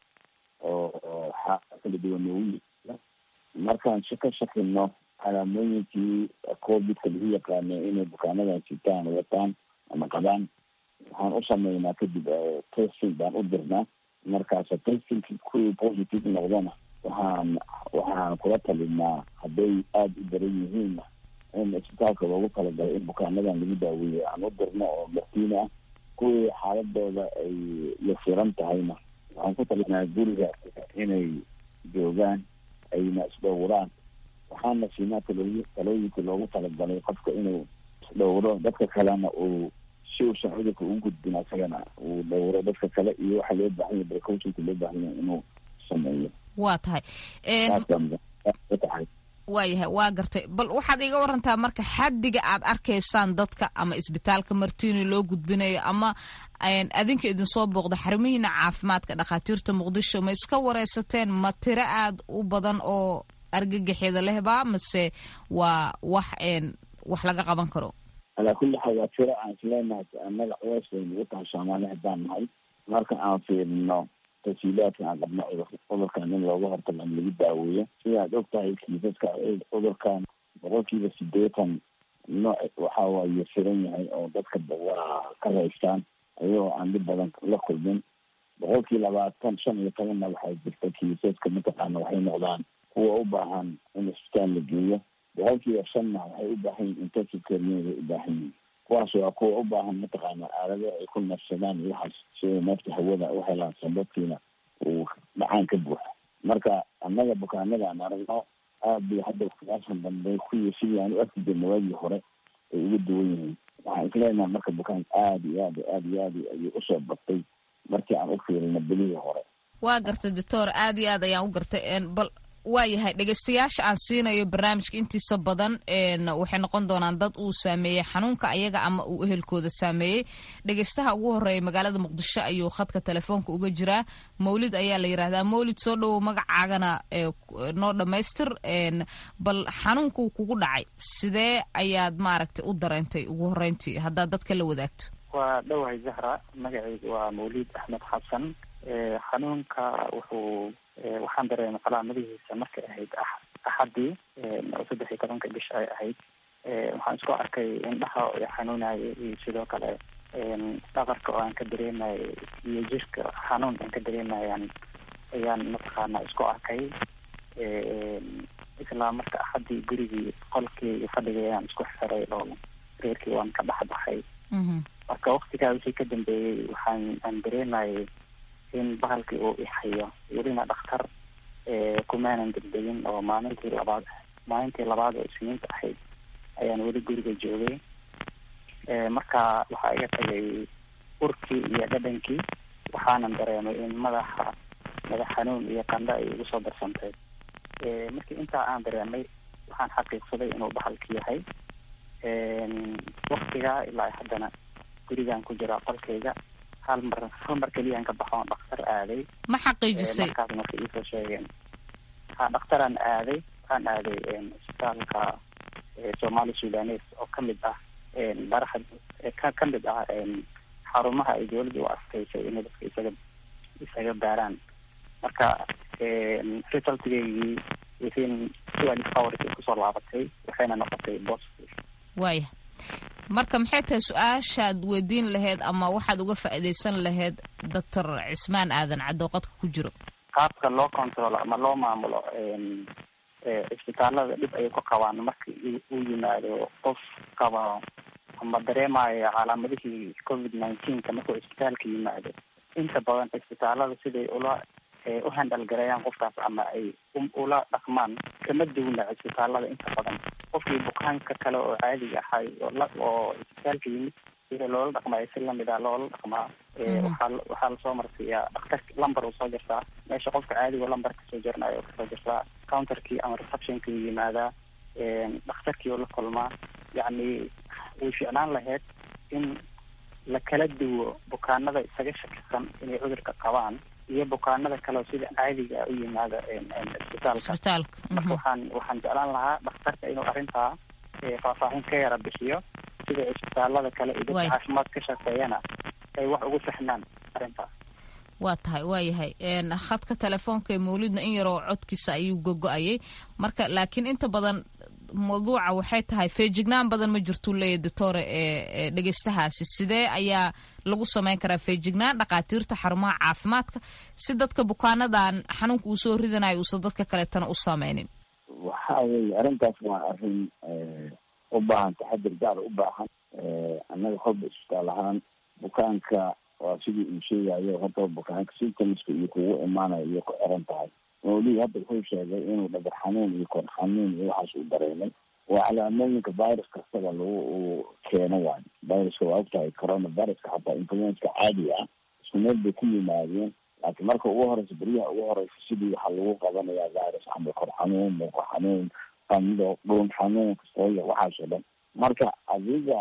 oo xaaa kala duwan noogu yimaada markaan ka shakino calaamooyinkii covidka lagu yaqaanay inay bukaanadan sitaan wataan ama qabaan waxaan u sameynaa kadib testing baan u dirnaa markaas testingki kuwii positive noqdana waxaan waxaan kula talinaa hadday aada u daran yihiinna in isbitaalka loogu talagalay in bukaanadan lagu daaweeyo aan u dirno oo martiina ah kuwii xaaladooda ay yasiran tahayna waxaan ku talinaa guriga inay joogaan ayna isdhowraan waxaana siinaa talooyi talooyinkii loogu talagalay qofka inuu isdhowro dadka kalena uu si uusan cudurka ugu gudbin asagana uu dhowro dadka kale iyo waxaa loo baahan yahay precautionka loo baahan yahay inuu sameeyo waa tahay tahay waayahay waa gartay bal waxaad iga warantaa marka xaddiga aad arkaysaan dadka ama isbitaalka martiini loo gudbinayo ama adinka idinsoo booqda xarumihiina caafimaadka dhakhaatiirta muqdisho ma iska wareysateen ma tiro aad u badan oo argagaxyada lehba mase waa wax wax laga qaban karo alaa kulli xaal waa tiro aan isleenahay annaga culeys bay nagu tahay soomaali haddaan nahay marka aan fiirino tasiilaadka aan qabno cudurkan in looga hortago ama lagu daaweeyo sidaad og tahay kiisaska cudurkan boqolkiiba sideetan nooc waxa waaye firan yahay oo dadka waa ka raystaan ayagoo aan dhib badan la kulmin boqolkii labaatan shan iyo tobanna waxaa jirta kiisaska mataqaana waxay noqdaan kuwa u baahan in isbitaal la geeyo boqolkiiba shanna waxay u baahan yihin intensive care unit ay u baahan yihin kuwaas waa kuwa u baahan mataqaana aalado ay ku nafsadaan iyo waxaas si ay neefta hawada u helaan sababtiina uu dhacaan ka buuxa marka annaga bukaanada aan aragno aad bay hadda waktigaashan dambe kuwii sidii aan u arki jirna waagii hore ay uga duwan yihiin waxaan isleenahay marka bukaanka aada iyo aad aad iyo aad ayuu usoo batay markii aan u fiirino bilihii hore waa gartay doctor aad iyo aad ayaan u gartay bal waayahay dhegeystayaasha aan siinayo barnaamijka intiisa badan waxay noqon doonaan dad uu saameeyey xanuunka ayaga ama uu ehelkooda saameeyey dhegeystaha ugu horeeya magaalada muqdisho ayuu khadka telefoonka uga jiraa mawlid ayaa la yidhahdaa mawlid soo dhowow magacaagana noo dhammaystir bal xanuunkuu kugu dhacay sidee ayaad maaragtay u dareentay ugu horeyntii haddaad dadka la wadaagto waa dhowahay zahra magacaygu waa mawlid axmed xasan xanuunka wuxuu waxaan dareemay calaamadihiisa markay ahayd axadii oo saddex iyo tobanka bish ay ahayd waxaan isku arkay indhaha oo xanuunaya iyo sidoo kale dhabarka oo aan ka dareemayo iyo jirka xanuun aan ka dareemayaan ayaan mataqaana isku arkay islaa marka axadii gurigii qolkii iyo fadhigii ayaan isku xiray oo reerkii waan ka dhex baxay marka waktigaa wixii ka dambeeyey waxaan aan dareemayay in bahalkii uu ixayo welina dhakhtar kumaanan degdegin oo maalintii labaad maalintii labaad oo isniinta ahayd ayaan weli guriga joogay marka waxaa iga tagay urkii iyo dhadhankii waxaanan dareemay in madaxa madax xanuun iyo qandha ay igu soo darsantay markii intaa aan dareemay waxaan xaqiiqsaday inuu bahalki yahay waktigaa ilaa haddana gurigaan ku jiraa qolkayga hal mar hal mar keliyaan ka baxo on dhaktar aaday ma xaqiijisay markaas marka iisoo sheegeen ha dhakhtaraan aaday waxaan aaday isbitaalka somali sudanes oo kamid ah baraxa ka kamid ah xarumaha ay dawladda u asteysay inay dadka isaga isaga baaraan marka resultgaygii within twelve hours ay kusoo laabatay waxayna noqotay positive waaya marka maxay tahay su-aashaad weydiin lahayd ama waxaad uga faa'iidaysan lahayd doctor cismaan aadan cadooqadka ku jiro qaabka loo controlo ama loo maamulo isbitaalada dhib ayay ku qabaan marka uu yimaado qof qaba ama dareemayo calaamadihii covid nineteenka markuu isbitaalka yimaado inta badan isbitaalada siday ula u handal gareeyaan qofkaas ama ay ula dhaqmaan kama duwna isbitaalada inta badan qofkii bukaanka kale oo caadiga ahay oo isbitaalka yimid sida loola dhaqmayo si lamid a loola dhaqmaa waxaa waxaa lasoo marsiiyaa dhaktar lumber uu soo jirtaa meesha qofka caadiga lumber kasoo jirnayo kasoo jirtaa counterkii ama receptionkii u yimaadaa dhakhtarkii uu la kulmaa yacni way ficnaan lahayd in la kala duwo bukaanada isaga shakisan inay cudurka qabaan iyo bukaanada kale oo sida caadiga u yimaada isbitaalka marka waxaan waxaan jeclaan lahaa dhakhtarka inuu arrintaa faahfaahin ka yara bixiyo sida isbitaalada kale iyo dadka caafimaad ka shaqeeyana ay wax ugu fahmaan arrintaas waa tahay waa yahay khadka telefoonka ee mawlidna in yaroo codkiisa ayuu gogo-ayay marka laakiin inta badan mawduuca waxay tahay feejignaan badan ma jirtuu leeyahy doctore ee dhegeystahaasi sidee ayaa lagu sameyn karaa feejignaan dhakhaatiirta xarumaha caafimaadka si dadka bukaanadan xanuunka uu soo ridanayo uusan dadka kaleetana u sameynin waxa weeye arrintaas waa arrin u baahan taxadir gaar u baahan annaga horba isbitaal ahaan bukaanka waa sidii uu sheegayo horta bukaanka symptomska iyo kugu imaanayo iyo ku xiran tahay mawlii hadda wuxuu sheegay inuu dhabar xanuun iyo kor xanuun iyo waxaas uu dareemay waa calaamooyinka virus kastaba lagu uu keeno waayo viruska waa ogtahay corona viruska xataa influenska caadiga ah isku meel bay ku yimaadeen laakiin marka ugu horeysa beryaha ugu horeysa sidii waxaa lagu qabanayaa virus camal kor xanuun muuqo xanuun qando dhuun xanuun kastooya waxaas oo dhan marka adiga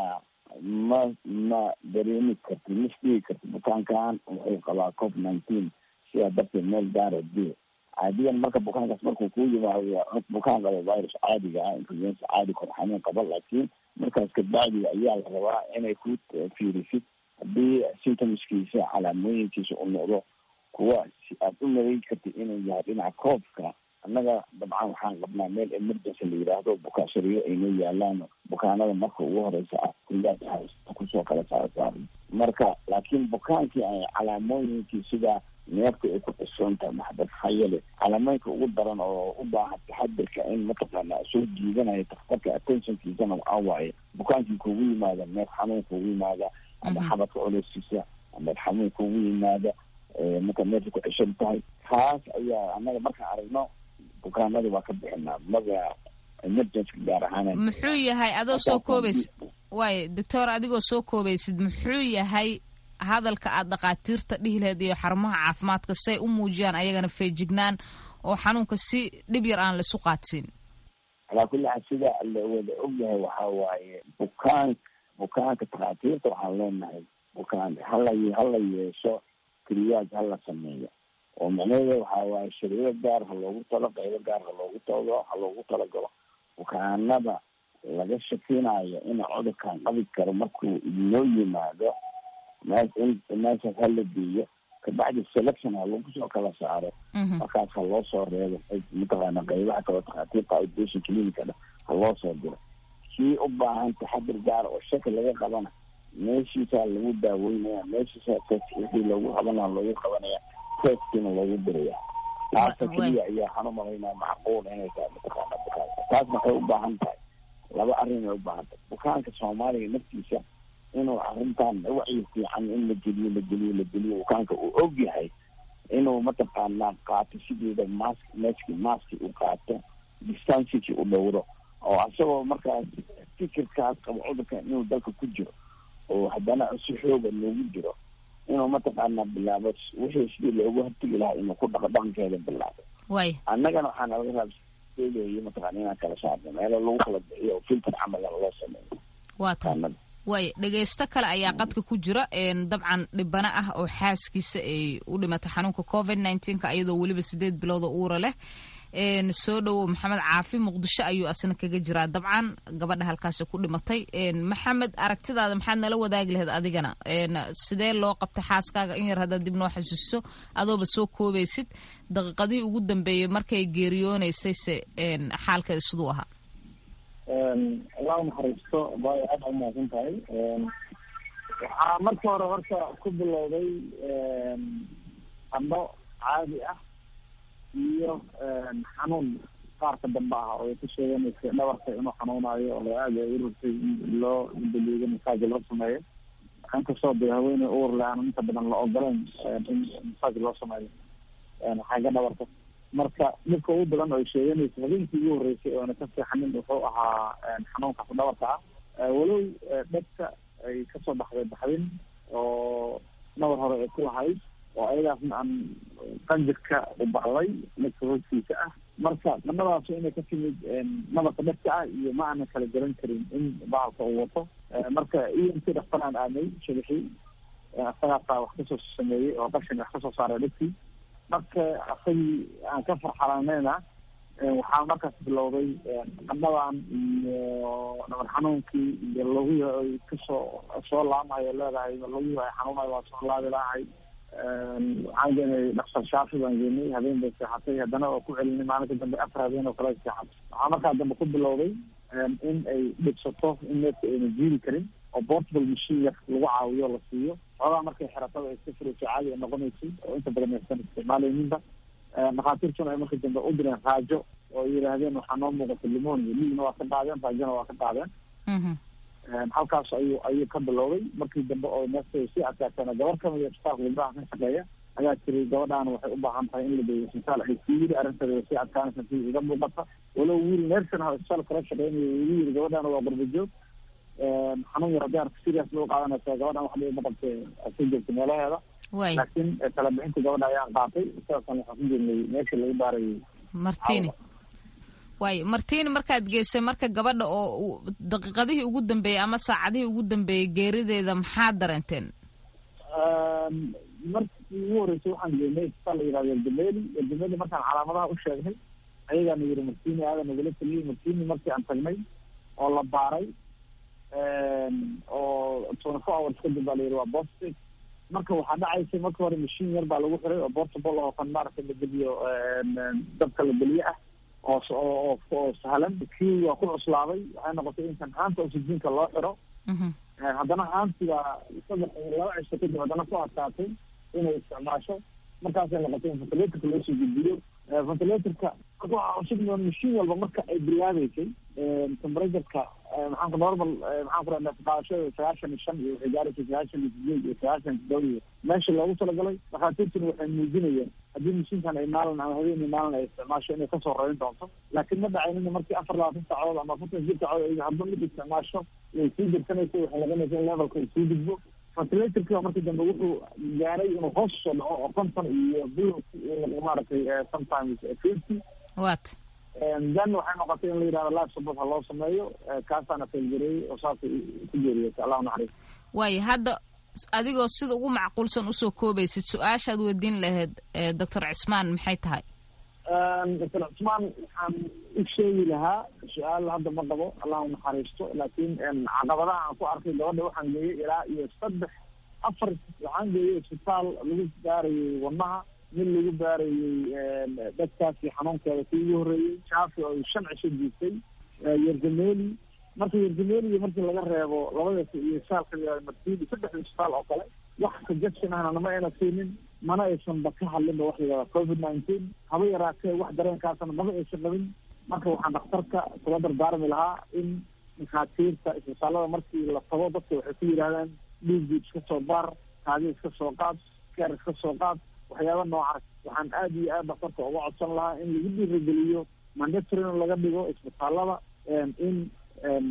ma ma dareemi karti ma isdhigi karti bukaankan wuxuu qabaa covid nineteen sidaa darteed meel gaara dee caadiyan marka bukaankaas markuu kuu yimaado bukaan qaba virus caadiga ah influenza caadi kor xanuun qaba laakiin markaas kabacdiga ayaa la rabaa inay ku fiirisid haddii symptomskiisa calaamooyinkiisa u noqdo kuwa aad u maleyn kartid inuu yahay dhinaca koobka annaga dabcan waxaan qabnaa meel emergency la yidhaahdo bukaashariyo aynoo yaalaan bukaanada marka ugu horeysa ah kullaad kusoo kala saarsaar marka laakiin bukaankii ay calaamooyinkii sida neefka ay ku xisoon tahay maxbad hayale calaamooyinka ugu daran oo u baahan taxadirka in mataqaana soo jiidanayo daktarka attentionkiisana waxaa waaye bukaankii kugu yimaada neef xanuun kugu yimaada ama xabadka culeyskiisa ama xanuun kugu yimaada marka neefka ku ceshan tahay kaas ayaa annaga markaan aragno bukaanada waa ka bixinaa maga emergency gaar ahaan muxuu yahay adoo soo koobaysid waayo doctor adigoo soo koobaysid muxuu yahay hadalka aad dhakhaatiirta dhihi lahayd iyo xarumaha caafimaadka say u muujiyaan ayagana feejignaan oo xanuunka si dhib yar aan laisu qaadsiin calaa kulli xaal sida la wada ogyahay waxaa waaye bukaan bukaanka dhakhaatiirta waxaan leenahay bukaan hala hala yeesho keliyaad hala sameeyo oo macnaheeda waxaa waaye shariiro gaar ha loogu talo qaybo gaar ha loogu talo ha loogu talagalo bukaanada laga shakinayo ina cudurkan qabi karo markuu inoo yimaado me meeshaas hala geeyo kabacdi selection ha lagu soo kala saaro markaas ha loo soo reebo mataqaana qaybaha kalo dhakhaatiirta outpatient clinicada ha loo soo diro kii u baahan taxadir gaara oo shaki laga qabana meeshiisaa lagu daaweynaya meeshiisa wixii loogu qabanaya loogu qabanaya testina loogu diraya taasa keliya ayaa waxaan umalaynaa macquul inay tahay mataqaana bukaanka taas waxay u baahan tahay laba arrin ay u baahan tahay bukaanka soomaaliga naftiisa inuu arrintan wacyi fiican in la geliyo la geliyo la geliyo bukaanka uu og yahay inuu mataqaanaa qaato sideeda mask meski maski uu qaato distanciki u dhowro oo asagoo markaas fikirkaas qabo cudurkan inuu dalka ku jiro oo haddana si xooga loogu jiro inuu mataqaanaa bilaabo wixii sidii loogu hortegi lahaa inuu ku dhaqo dhaqankeeda bilaabo waay annagana waxaa nalaga raabseegayo mataqana inaan kala saarno meelo lagu kala bixiyo oo filter camalan loo sameeyo waa tahay waay dhegaysto kale ayaa qadka ku jira dabcan dhibano ah oo xaaskiisa ay u dhimatay xanuunka covid nneteen-ka iyadoo weliba sideed bilooda uura leh soo dhowow maxamed caafi muqdisho ayuu asna kaga jiraa dabcan gabadha halkaasi ku dhimatay maxamed aragtidaada maxaad nala wadaagi lahayd adigana sidee loo qabtay xaaskaaga in yar haddaad dib noo xasuusiso adooba soo koobaysid daqiiqadihii ugu dambeeyey markay geeriyoonaysayse xaalkeeda siduu ahaa allah naxariisto bay aad u mahadsan tahay waxaa marka hore horta ku bilowday qandho caadi ah iyo xanuun qaarka dambe ah oo ay ku sheeganaysa dhabarka inuu xanuunayo oo aada ay u rabtay in loo daliido masaaji loo sameeyo inkastoo dee haweeney uur le aan inta badan la ogoleyn in masaaji loo sameeyo xagga dhabarka marka dhibka ugu badan oo ay sheeganaysa habeenkii ugu horreysay oona ka seexanin wuxuu ahaa xanuunkaas dhabarka ah walow dhegta ay kasoo baxday baxdin oo nabar hore ay ku lahayd oo ayadaasna aan qanjirka u baxday dhegta hoostiisa ah marka dhanadaas inay ka timid nabarka dhegta ah iyo ma aanan kala garan karin in bahalka uu wato marka iyo intii dhaktar aan aadnay shabixii asagaasaa wax kasoo sameeyey oo qashin wax kasoo saaray dhegtii marka asagii aan ka farxalanayna waxaa markaas bilowday qandhadan iyo dhabar xanuunkii iyo logihii ay kasoo soo laamayo leedahay logihii ay xanuunayo waa soo laabi lahay waxaan geenay dhaktar shaafi baan geenay habeen bay seexatay haddana oo ku celinay maalinka dambe afar habeen oo kale ay seexatay waxaa markaa dambe ku bilowday in ay dhibsato in neefka ayna jiiri karin oo portable machine yar lagu caawiyo la siiyo xoogaa markay xeratada ay iska furayso caadi ay noqonaysay oo inta badan aysan isticmaalayninba dhakhaatiirtuna ay marka dambe u direen raajo oo ay yidhaahdeen waxaa noo muuqata limonia liigna waa ka qaadeen raajona waa ka qaadeen halkaas ayuu ayuu ka bilowday markii dambe oo neefta ay sii adkaateen gabar kamid a isbitaalka gabdhaha ka shaqeeya ayaa tiri gabadhaan waxay u baahan tahay in la geeyo isbitaal ay sii yiri arrinteeda way sii adkaanaysa si iga muuqata walow wiil neersan ah oo isbitaal kala shaqeynayo igu yiri gabadhaan waa qurba joog xanuun yar haddii arka serious loo qaadanaysa gabadhan wax dhiba ma qabte sii joogta meelaheeda laakiin talabixinta gabadha ayaan qaatay sidaasan waxaan ku jirnay meesha lagu baarayay martini waay martini markaad geysay marka gabadha oo daqiiqadihii ugu dambeeyey ama saacadihii ugu dambeeyey geerideeda maxaa dareenteen markii ugu horreysay waxaan geenay isbitaal la yihahdo eldameli eldameli markaan calaamadaha u sheegnay ayagaana yiri martini aada nagula taliyey martini markii aan tagnay oo la baaray oo twenty four hours kadib baa la yidhi waa positive marka waxaa dhacaysa marka hore mashiin yar baa lagu xiray oo portable oo kan maaragtay la geliyo dabka la geliye ah oo oo oo sahlan kii waa ku cuslaaday waxay noqotay in kan haanta oxygenka loo xiro haddana haantiga saddex laba cisho kadib haddana ku adkaatay inay isticmaasho markaasay noqotay in ventilatorka loo soo gudbiyo ventilatorka waxaa cusub mashiin walba marka ay bilaabeysay temperatureka maxaanku normal maxaan ku rahda qaadashada sagaashan iyo shan iyo waxay gaaraysa sagaashan iyo sideed iyo sagaashan iyo todoba iyo meesha loogu talagalay dhakhaatiirtuna waxay muujinayeen haddii mashiinkan ay maalin ama habeenii maalin ay isticmaasho inay kasoo rarin doonto laakiin ma dhacaynin markii afar labaatan saacadood ama afartan jir saacadood ay hadba mid isticmaasho way sii dirsanaysa waxay noqonaysa in levelka ay sii gudbo ventilatorka markii dambe wuxuu gaaray inuu hoos soo dhaco oo konton iyo bil maaragtay sometimes fifty wat then waxay noqotay in la yidhahdo life support ha loo sameeyo kaasaana failgareeyey oo saasay ku geeriyotay allah naxariis waayo hadda adigoo sida ugu macquulsan usoo koobaysid su-aashaad weydiin lahayd doctor cismaan maxay tahay doctor cismaan waxaan u sheegi lahaa su-aal hadda ma qabo allah u naxariisto laakiin caqabadaha aan ku arkay gabadha waxaan geeyey ilaa iyo saddex afar waxaan geeyey isbitaal lagu baarayay wadnaha mid lagu baarayey dadkaasi xanuunkeeda kii ugu horreeyey shaafi oo shan cisho jiistay yergameli marka yergameli markii laga reebo labadaas iyo saalka martini saddexda isbitaal oo kale wax suggestion ahna nama ayna siinin mana aysanba ka hadlinba wax layihahda covid nineteen haba yaraatee wax dareenkaasna maba aysan qabin marka waxaan dhakhtarka kula dardaarmi lahaa in dhakhaatiirta isbitaalada markii la tago dadka waxay ku yidhahdaan dhiigii iska soo baar kaadi iska soo qaad keer iska soo qaad waxyaaba noocaas waxaan aada iyo aad dhakhtarka uga codsan lahaa in lagu dhiirageliyo mandatorin laga dhigo isbitaalada in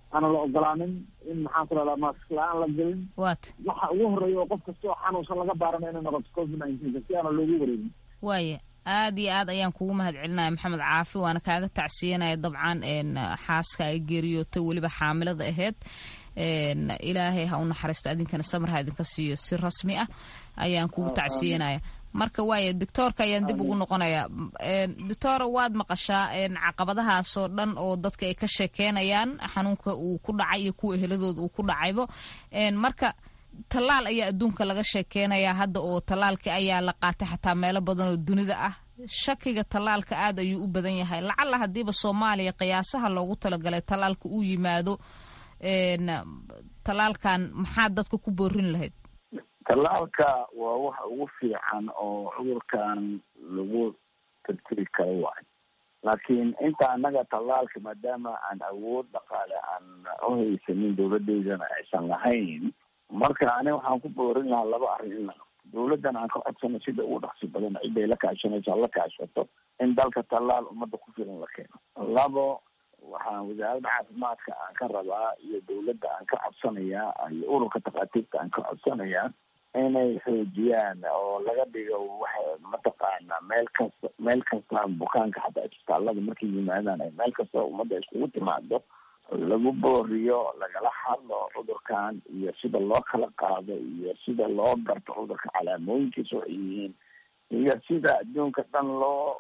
aanan la ogolaanin in maxaan ku rahdaa mask la-aan la gelin wat waxa ugu horeeya oo qof kasta oo xanuunsan laga baarana inay noqoto covid nineteen si aanan loogu wareegin waaya aad iyo aad ayaan kugu mahad celinaya maxamed caafi waana kaaga tacsiyanaya dabcan xaaska ay geeriyootay weliba xaamilada aheyd ilaahay ha u naxariisto adinkana samar ha idinka siiyo si rasmi ah ayaan kugu tacsiyanaya marka waaya doctoorka ayaan dib ugu noqonayaa doctora waad maqashaa caqabadahaasoo dhan oo dadka ay ka sheekeynayaan xanuunka uu ku dhacay iyo kuwa eheladooda uu ku dhacaybo marka tallaal ayaa adduunka laga sheekeynayaa hadda oo tallaalkii ayaa la qaatay xataa meelo badan oo dunida ah shakiga tallaalka aad ayuu u badan yahay lacalla haddiiba soomaaliya qiyaasaha loogu talagalay tallaalka uu yimaado tallaalkan maxaad dadka ku boorin lahayd tallaalka waa waxa ugu fiican oo cudurkan lagu tirtiri karo waay laakiin inta annaga tallaalka maadaama aan awood dhaqaale aan uhaysanin dawladeydana aysan lahayn marka ani waxaan ku boorin lahaa laba arrin in la dawladdan aan ka codsano sida ugu dhaqsi badan ciday la kaashanayso la kaashato in dalka tallaal ummadda ku filan la keeno labo waxaan wasaaradda caafimaadka aan ka rabaa iyo dawladda aan ka codsanayaa iyo ururka takhaatiirta aan ka codsanayaa inay xoojiyaan oo laga dhigo waxa mataqaana meel kasta meel kasta bukaanka xataa isbitaallada markay yimaadaan ay meel kasta ummadda iskugu timaado lagu booriyo lagala hadlo cudurkan iyo sida loo kala qaado iyo sida loo garto cudurka calaamooyinkiisa waxay yihiin iyo sida adduunka dhan loo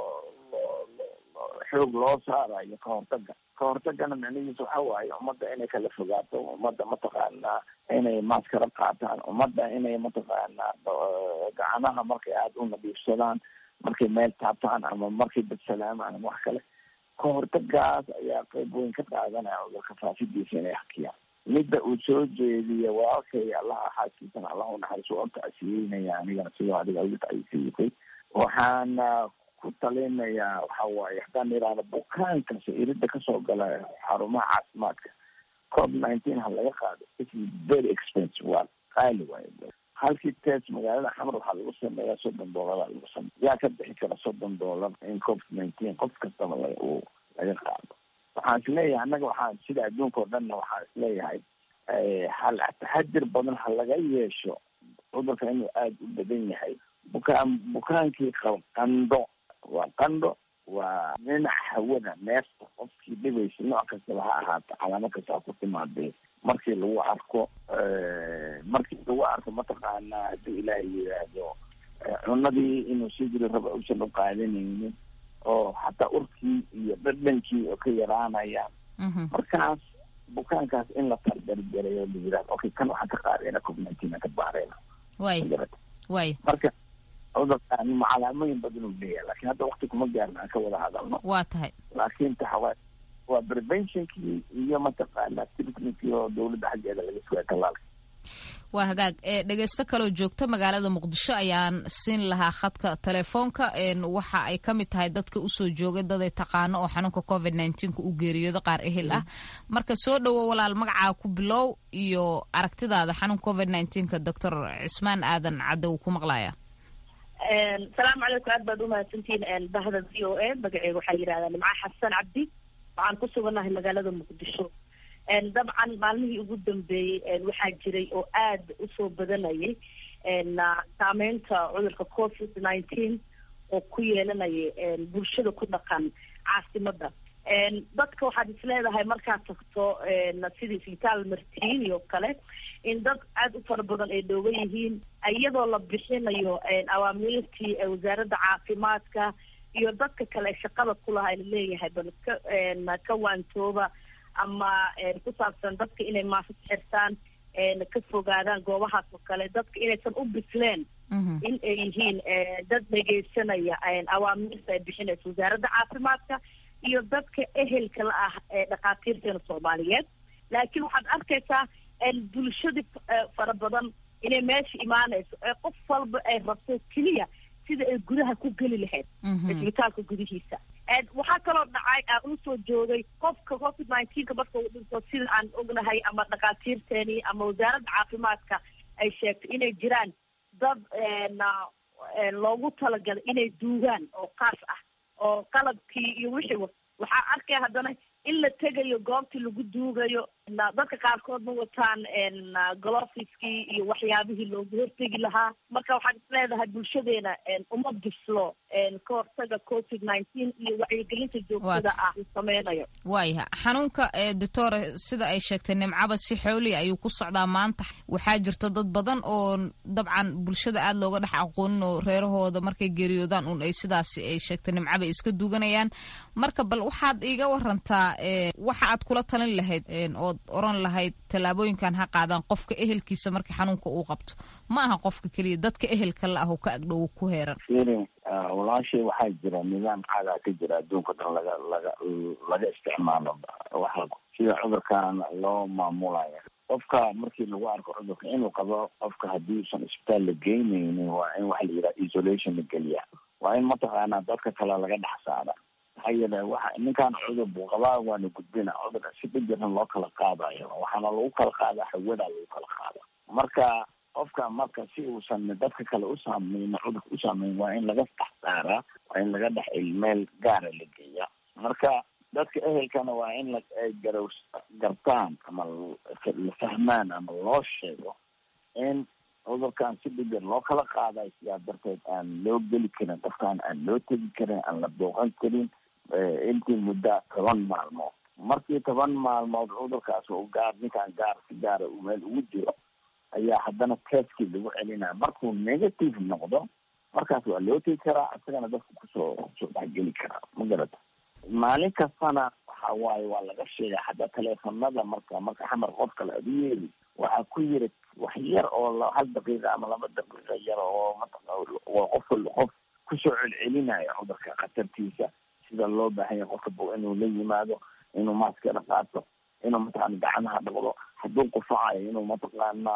xoog loo saarayo kahortaga kahortagana micnihiisa waxa waaye ummadda inay kala fogaato ummadda mataqaanaa inay maaskara qaataan ummadda inay mataqaanaa gacanaha markay aada u nadiifsadaan markay meel taabtaan ama markay badsalaamaan ama wax kale kahortagaas ayaa qeyb weyn ka qaadanaya cudurka faafidiisa inay hakiyaan midda uu soo jeediya walaalkay allaha xaaskiisana allah unaxariiso waan tacsiyeynaya anigana sidoo adiga ugu tacsiyeysay waxaan ku talinayaa waxa waaye haddaan idhaahdo bukaankas irida kasoo gala xarumaha caafimaadka covid nineteen ha laga qaado it is very expensive waa qaali waaye halkii test magaalada xamar waxaa lagu sameeyaa soddon doolara lagu sameya yaa ka bixi kara soddon doolar in covid nineteen qof kastaba la uu laga qaado waxaan isleeyahay annaga waxaan sida adduunka oo dhanna waxaan isleeyahay hal taxadir badan ha laga yeesho cudurka inuu aada u badan yahay bukaan bukaankii qab qandho waa qandho waa dhinac hawada neefta qofkii dhibaysa nooc kastaba ha ahaato calaamo kasta ha ku timaadee markii lagu arko markii lagu arko mataqaanaa haddii ilaahay yidhaahdo cunadii inuu sii jiri raba usan u qaadanaynin oo hataa urkii iyo dhadhankii oo ka yaraanayaan markaas bukaankaas in la tardargarayo la yidhahdo okay kan waxaan ka qaadayna covid nineteen aan ka baarayna way way marka cudurkaan calaamooyin badan uu leeyahay laakiin hadda wakti kuma gaarna aan ka wada hadalno waa tahay laakiin taxawaa waa preventionkii iyo mataqaana treatmentkii oo dawladda xaggeeda laga sugaya tallaalka waa hagaag dhegeysto kaloo joogto magaalada muqdisho ayaan siin lahaa khadka telefoonka waxa ay ka mid tahay dadka usoo joogay daday taqaano oo xanuunka covid nneteen-ka u geeriyoodo qaar ehel ah marka soo dhowo walaal magacaa ku bilow iyo aragtidaada xanuunka covid nneteen-ka doctor cismaan aadan cadde uu ku maqlaya salaamu calaykum aad baad umahadsantihiin bahda v o a magaceega waxaa yidhahdaa nimca xasan cabdi waxaan ku sugannahay magaalada muqdisho dabcan maalmihii ugu dambeeyey waxaa jiray oo aad usoo badanayay saameynta cudurka covid nineteen oo ku yeelanaya bulshada ku dhaqan caasimada dadka waxaad isleedahay markaad tagto sidii isbitaal martiin oo kale in dad aada u fara badan ay dhoogan yihiin iyadoo la bixinayo awaamiirtii wasaaradda caafimaadka iyo dadka kale ee shaqada kulaha laleeyahay bal ka ka waantooba ama ku saabsan dadka inay maasad xirtaan ka fogaadaan goobahaas oo kale dadka inaysan u bisleen in ay yihiin dad dhegeysanaya awaamiirta ay bixinayso wasaaradda caafimaadka iyo dadka ehelka la ah ee dhakhaatiirteena soomaaliyeed laakiin waxaad arkaysaa bulshadii fara badan inay meesha imaanayso ee qof walba ay rabto keliya sida ay gudaha ku geli lahayd isbitaalka gudihiisa waxaa kaloo dhacay aan usoo joogay qofka covid nineteenka marka uu dhinto sida aan ognahay ama dhakhaatiirteeni ama wasaaradda caafimaadka ay sheegtay inay jiraan dad loogu talagalay inay duugaan oo kaas ah oo qalabkii iyo wixii waxaa arkaya haddana in la tegayo goobtii lagu duugayo dadka qaarkood ma wataan golofiskii iyo waxyaabihii loogu hortegi lahaa marka waxaad isleedahay bulshadeena uma bislo ka hortaga covid nineteen iyo wacyigelinta joogtada ah uu sameynayo waayaha xanuunka doctore sida ay sheegtay nimcaba si xooliya ayuu ku socdaa maanta waxaa jirta dad badan oo dabcan bulshada aada looga dhex aqoonin oo reerahooda markay geeriyoodaan un ay sidaas ay sheegtay nimcaba iska duuganayaan marka bal waxaad iiga warantaa waxa aad kula talin lahayd ood oran lahayd tallaabooyinkan ha qaadaan qofka ehelkiisa marka xanuunka uu qabto ma aha qofka keliya dadka ehelka la ah oo ka agdhow ku heeran firin walaashay waxaa jira nidaam caadaa ka jira adduunka dhan laga laga laga isticmaalo waxa sida cudurkan loo maamulayo qofka markii lagu arko cudurka inuu qabo qofka haddii usan isbitaal la geynaynin waa in waxa la yidhaha isolation la geliya waa in mataqaanaa dadka kale laga dhex saara maxaa yeele waxa ninkaan cudur buu qabaa waana gudbina cudur si dhijiran loo kala qaadayo waxaana lagu kala qaadaa hawadaa lagu kala qaada marka qofka marka si uusan dadka kale u saameynin cudurka u saameyn waa in laga dhex saaraa waa in laga dhex meel gaara la geeya marka dadka ehelkana waa in la garaw gartaan ama la fahmaan ama loo sheego in cudurkan si dhibir loo kala qaadayo sidaa darteed aan loo geli karin qofkaan aan loo tegi karin aan la booqan karin intii mudda toban maalmood markii toban maalmood cudurkaas u gaar ninkaan gaar si gaara uu meel ugu jiro ayaa haddana teskii lagu celinaya markuu negative noqdo markaas waa loo tegi karaa isagana dadka kusoo kusoo dhexgeli karaa ma garata maalin kastana waxa waaye waa laga sheegay xataa teleefonada marka marka xamar qof kale ad u yeeli waxaa ku yiri wax yar oo hal daqiiqa ama laba daqiiqa yar oo waa qof qof kusoo celcelinayo cudurka khatartiisa sida loo baahan yahay qofka bo inuu la yimaado inuu maaskada qaato inuu mataqaana gacmaha dhaqdo hadduu qufacayo inuu mataqaana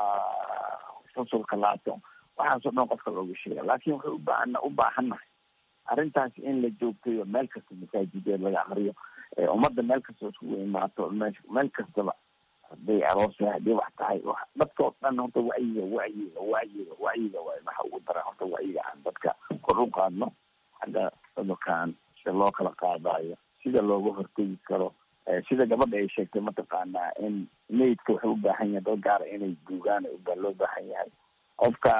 fasulka laato waxaasoo dhan qofka looga sheega laakin waxay ubaahan u baahannahay arrintaasi in la joogtayo meel kasta masaajideed laga akriyo ummadda meel kasta iskugu imaato me meel kastaba hadday aroosah hadday wax tahay dadkao dhan horta wacyiga wacyiga wacyiga wacyiga waay waxa ugu dara horta wacyiga aan dadka kor u qaadno xagga cudurkan sida loo kala qaadayo sida looga hortegi karo sida gabadha ay sheegtay mataqaanaa in maydka wuxuu u baahan yahay dad gaara inay duugaan baa loo baahan yahay qofka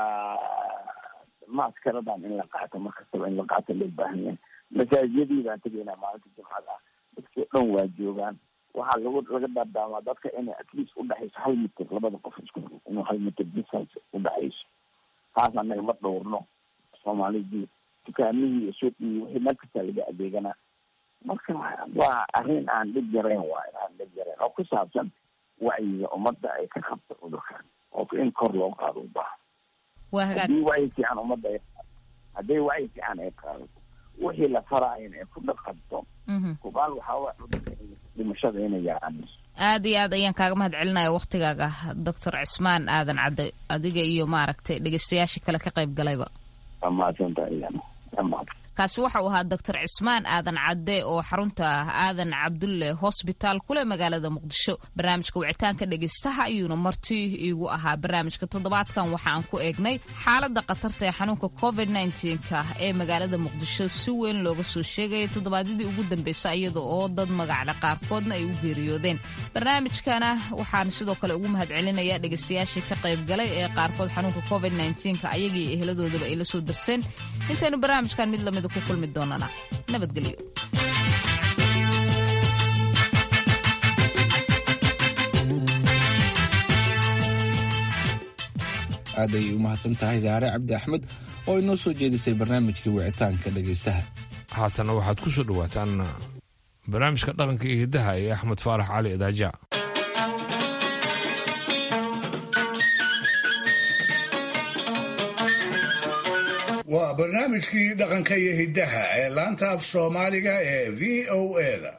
maaskaradan in la qaato markastaba in la qaato loo baahan yahay masaajiyadii baan tegaynaa maalinta jimcada ah dadkii o dhan waa joogaan waxaa lagu laga daadaamaa dadka inay at least udhexayso hal mitir labada qof isku inuu hal mitir distance udhexayso taas anaga ma dhowrno soomaalidii dukaamihii iyo suuqii wixii meel kastaa laga adeeganaa marka waa arrin aan dhib yarayn waayo aan dhib yarayn oo ku saabsan wacyiga ummadda ay ka qabto cudurkan oo in kor loo qaado u baahan haddii wacyi fiican ummadda ay hadday wacyi fiican ay qaadato wixii la faraayana ay ku dhaqanto kubaal waxaa cudurka dhimashada inay yaraanayso aad iyo aad ayaan kaaga mahad celinaya waktigaaga doctor cismaan aadan cadde adiga iyo maaragtay dhegeystayaashii kale ka qayb galayba kaasi waxa uu ahaa doctor cismaan aadan cadde oo xarunta aadan cabdulle hosbitaal kule magaalada muqdisho barnaamijka wicitaanka dhegeystaha ayuuna marti iigu ahaa barnaamijka toddobaadkan waxa aan ku eegnay xaaladda khatarta ee xanuunka covid nka ee magaalada muqdisho si weyn looga soo sheegaya toddobaadyadii ugu dambeysay iyada oo dad magacle qaarkoodna ay u geeriyoodeen barnaamijkana waxaan sidoo kale ugu mahad celinaya dhegeystayaashii ka qayb galay ee qaarkood xanuunka covid nka ayagii eheladoodaba ay la soo darseen intaynu barnaamijkan mid lamida ku kulmi doonana nabadgelyo aad ayay u mahadsan tahay saare cabdi axmed oo inoo soo jeedisay barnaamijkii wicitaanka dhegaystaha haatana waxaad ku soo dhowaataan barnaamijka dhaqanka iyo hiddaha ee axmed faarax cali idaaja waa barnaamijkii dhaqanka iyo hiddaha ee laanta af soomaaliga ee v o eda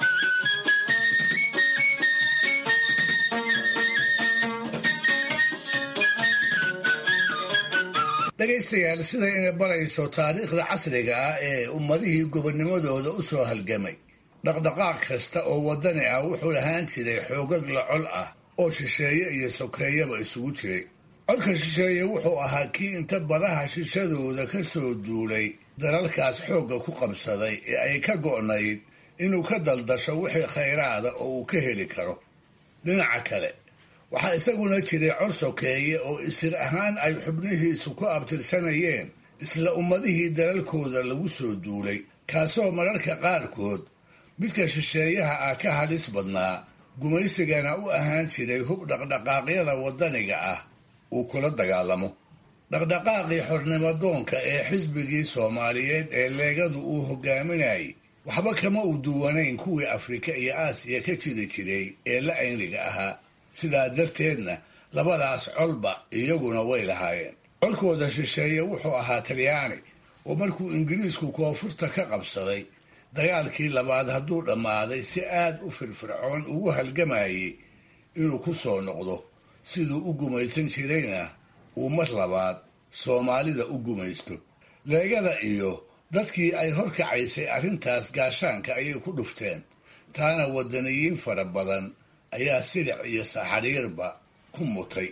dhegaystayaal sida ina barayso taariikhda casriga ah ee ummadihii gobonnimadooda u soo halgamay dhaqdhaqaaq kasta oo waddani ah wuxuu lahaan jiray xoogag la col ah oo shisheeye iyo sokeeyaba isugu jiray codka shisheeye wuxuu ahaa kii inta badaha shishadooda ka soo duulay dalalkaas xoogga ku qabsaday ee ay ka go'nayd inuu ka daldasho wixii khayraada oo uu ka heli karo dhinaca kale waxaa isaguna jiray cod sokeeye oo isir ahaan ay xubnihiisu ku abtirsanayeen isla ummadihii dalalkooda lagu soo duulay kaasoo mararka qaarkood midka shisheeyaha ah ka halis badnaa gumaysigana u ahaan jiray hub dhaqdhaqaaqyada waddaniga ah uu kula dagaalamo dhaqdhaqaaqii xornimadoonka ee xisbigii soomaaliyeed ee leegadu uu hogaaminayay waxba kama u duwanayn kuwii afrika iyo aasiya ka jiri jiray ee la ayniga ahaa sidaa darteedna labadaas colba iyaguna way lahaayeen colkooda shisheeye wuxuu ahaa talyaani oo markuu ingiriisku koonfurta ka qabsaday dagaalkii labaad hadduu dhammaaday si aad u firfircoon ugu halgamayay inuu ku soo noqdo siduu u gumaysan jirayna uu mar labaad soomaalida u gumaysto leegada iyo dadkii ay horkacaysay arrintaas gaashaanka ayay ku dhufteen taana waddaniyiin fara badan ayaa silic iyo saxariirba ku mutay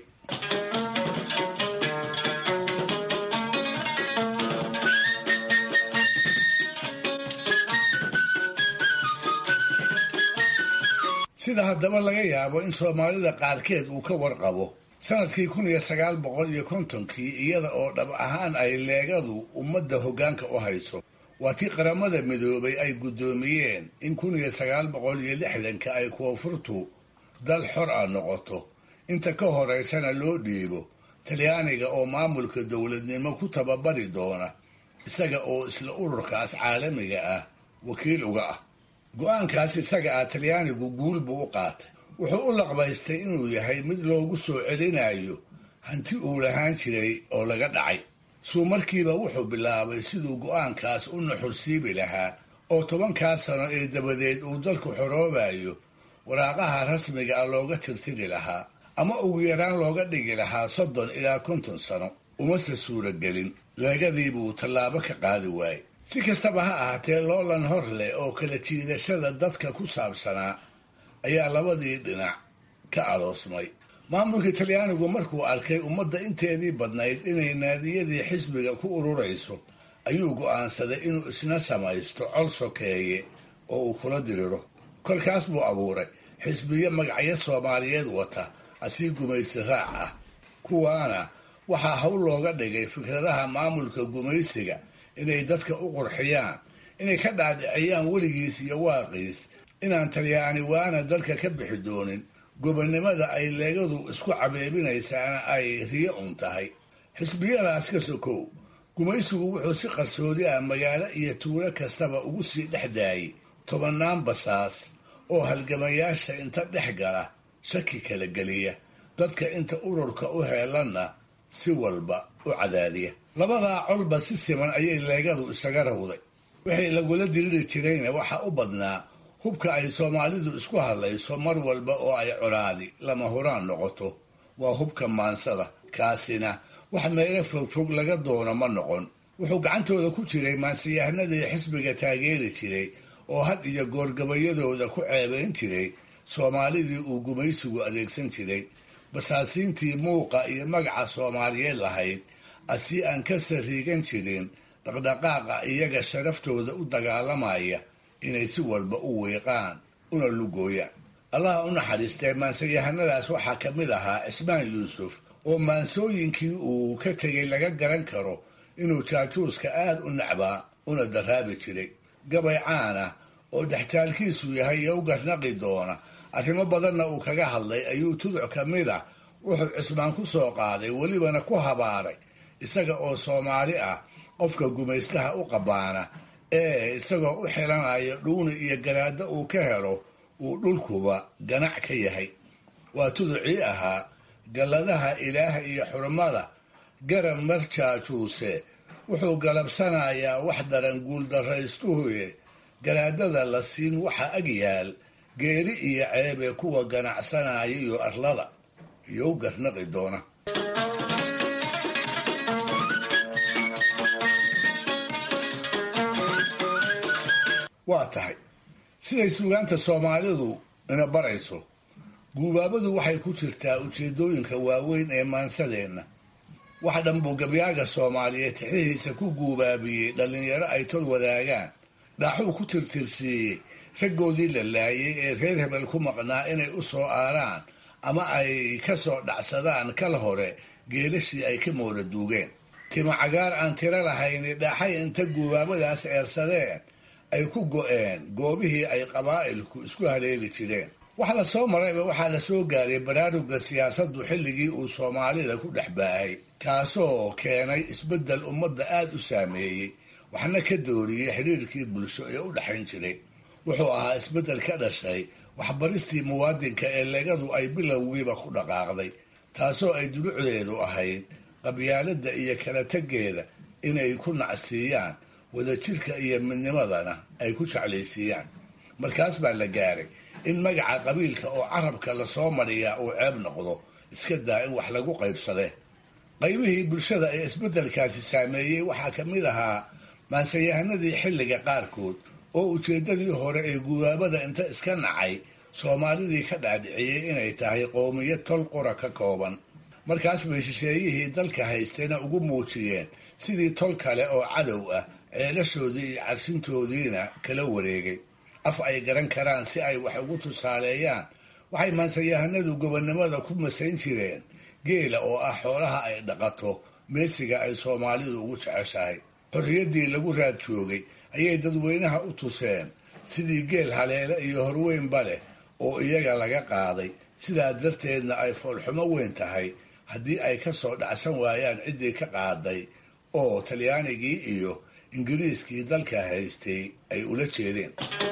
sida haddaba laga yaabo in soomaalida qaarkeed uu ka warqabo sanadkii kun iyo sagaal boqol iyo kontonkii iyada oo dhab ahaan ay leegadu ummadda hoggaanka u hayso waa tii qaramada midoobay ay guddoomiyeen in kun iyo sagaal boqol iyo lixdanka ay koonfurtu dal xor ah noqoto inta ka horeysana loo dhiibo talyaaniga oo maamulka dowladnimo ku tababari doona isaga oo isla ururkaas caalamiga ah wakiil uga ah go-aankaas isaga ah talyaanigu guul buu u qaatay wuxuu u laqbaystay inuu yahay mid loogu soo celinayo hanti uu lahaan jiray oo laga dhacay suu markiiba wuxuu bilaabay siduu go-aankaas u nuxursiibi lahaa oo tobankaas sano ee dabadeed uu dalku xoroobayo waraaqaha rasmiga ah looga tirtiri lahaa ama ugu yaraan looga dhigi lahaa soddon ilaa konton sano umase suuragelin leegadii buu tallaabo ka qaadi waayey si kastaba ha ahaatee loolan hor leh oo kala jiidashada dadka ku saabsanaa ayaa labadii dhinac ka aloosmay maamulka talyaanigu markuu arkay ummadda inteedii badnayd inay naadiyadii xisbiga ku ururayso ayuu go'aansaday inuu isna samaysto col sokeeye oo uu kula diriro kolkaas buu abuuray xisbiyo magacyo soomaaliyeed wata asii gumaysi raac ah kuwaana waxaa hawl looga dhigay fikradaha maamulka gumaysiga inay dadka u qurxiyaan inay ka dhaadhiciyaan weligiis iyo waaqiis inaan talyaani waana dalka ka bixi doonin gobonnimada ay leegadu isku cabeebinaysaana ay riyo un tahay xisbiyadaas ka sokow gumaysigu wuxuu si qarsoodi ah magaalo iyo tuulo kastaba ugu sii dhex daayay tobannaan basaas oo halgamayaasha inta dhex gala shaki kala geliya dadka inta ururka u heelanna si walba u cadaadiya labadaa colba si siman ayay leegadu isaga rawday wixii lagula diriri jirayna waxaa u badnaa hubka ay soomaalidu isku hadlayso mar walba oo ay colaadi lama huraan noqoto waa hubka maansada kaasina wax meelo fogfog laga doono ma noqon wuxuu gacantooda ku jiray maansiyahanadii xisbiga taageeri jiray oo had iyo goorgabayadooda ku ceebayn jiray soomaalidii uu gumaysigu adeegsan jiray basaasiintii muuqa iyo magaca soomaaliyeed lahayd asii aan ka sariigan jirin dhaqdhaqaaqa iyaga sharaftooda u dagaalamaya inay si walba u wiiqaan una lugooyaan allaha u naxariistee maansayahanadaas waxaa ka mid ahaa cismaan yuusuf oo maansooyinkii uu ka tegay laga garan karo inuu jaajuuska aad u nacbaa una daraabi jiray gabay caana oo dhextaalkiisu yahay iyo u garnaqi doona arrimo badanna uu kaga hadlay ayuu tuduc ka mid ah wuxuu cismaan ku soo qaaday welibana ku habaaray isaga oo soomaali ah qofka gumaystaha u qabaana ee isagoo u xilanaya dhuuni iyo garaaddo uu ka helo uu dhulkuba ganac ka yahay waa tuducii ahaa galladaha ilaah iyo xurmada garab marjaajuuse wuxuu galabsanayaa wax daran guuldarraystuhuye garaadada la siin waxa ag yaal geeri iyo ceebee kuwa ganacsanaya iyo arlada iyo u garnaqi doona waa tahay siday suugaanta soomaalidu ina barayso guubaabadu waxay ku jirtaa ujeedooyinka waaweyn ee maansadeenna wax dhanbuu gabyaaga soomaaliyeed tixihiisa ku guubaabiyey dhallinyaro ay tol wadaagaan dhaaxuu ku tirtirsiiyey raggoodii la laayay ee reer hebel ku maqnaa inay u soo aaraan ama ay ka soo dhacsadaan kal hore geelashii ay ka mooda duugeen tima cagaar aan tiro lahayni dhaaxay inta gubaabadaas eersadeen ay ku go'een goobihii ay qabaa'ilku isku haleeli jireen wax la soo marayba waxaa la soo gaaray baraaruga siyaasaddu xilligii uu soomaalida ku dhex baahay kaasoo keenay isbeddel ummadda aad u saameeyey waxna ka dooriyey xiriirkii bulsho ee u dhexayn jiray wuxuu ahaa isbeddel ka dhashay waxbaristii muwaadinka ee legadu ay bilowgiiba ku dhaqaaqday taasoo ay dulucdeedu ahayd qabyaaladda iyo kala tegeeda inay ku nacsiiyaan wadajirka iyo midnimadana ay ku jeclaysiiyaan markaas baa la gaaray in magaca qabiilka oo carabka lasoo mariyaa uu ceeb noqdo iska daa in wax lagu qaybsade qaybihii bulshada ee isbeddelkaasi saameeyey waxaa ka mid ahaa maansayahanadii xilliga qaarkood oo ujeeddadii hore ee gubaabada inta iska nacay soomaalidii ka dhaadhiciyey inay tahay qowmiyad tol qura ka kooban markaas bay shisheeyihii dalka haystayna ugu muujiyeen sidii tol kale oo cadow ah ceelashoodii iyo carshintoodiina kala wareegay af ay garan karaan si ay wax ugu tusaaleeyaan waxay maansayahanadu gobonnimada ku masayn jireen geela oo ah xoolaha ay dhaqato meesiga ay soomaalidu ugu jeceshahay xorriyaddii lagu raad joogay ayay dadweynaha u tuseen sidii geel haleele iyo horweynba leh oo iyaga laga qaaday sidaa darteedna ay foolxumo weyn tahay haddii ay ka soo dhacsan waayaan ciddii ka qaaday oo talyaanigii iyo ingiriiskii dalka haystay ay ula jeedeen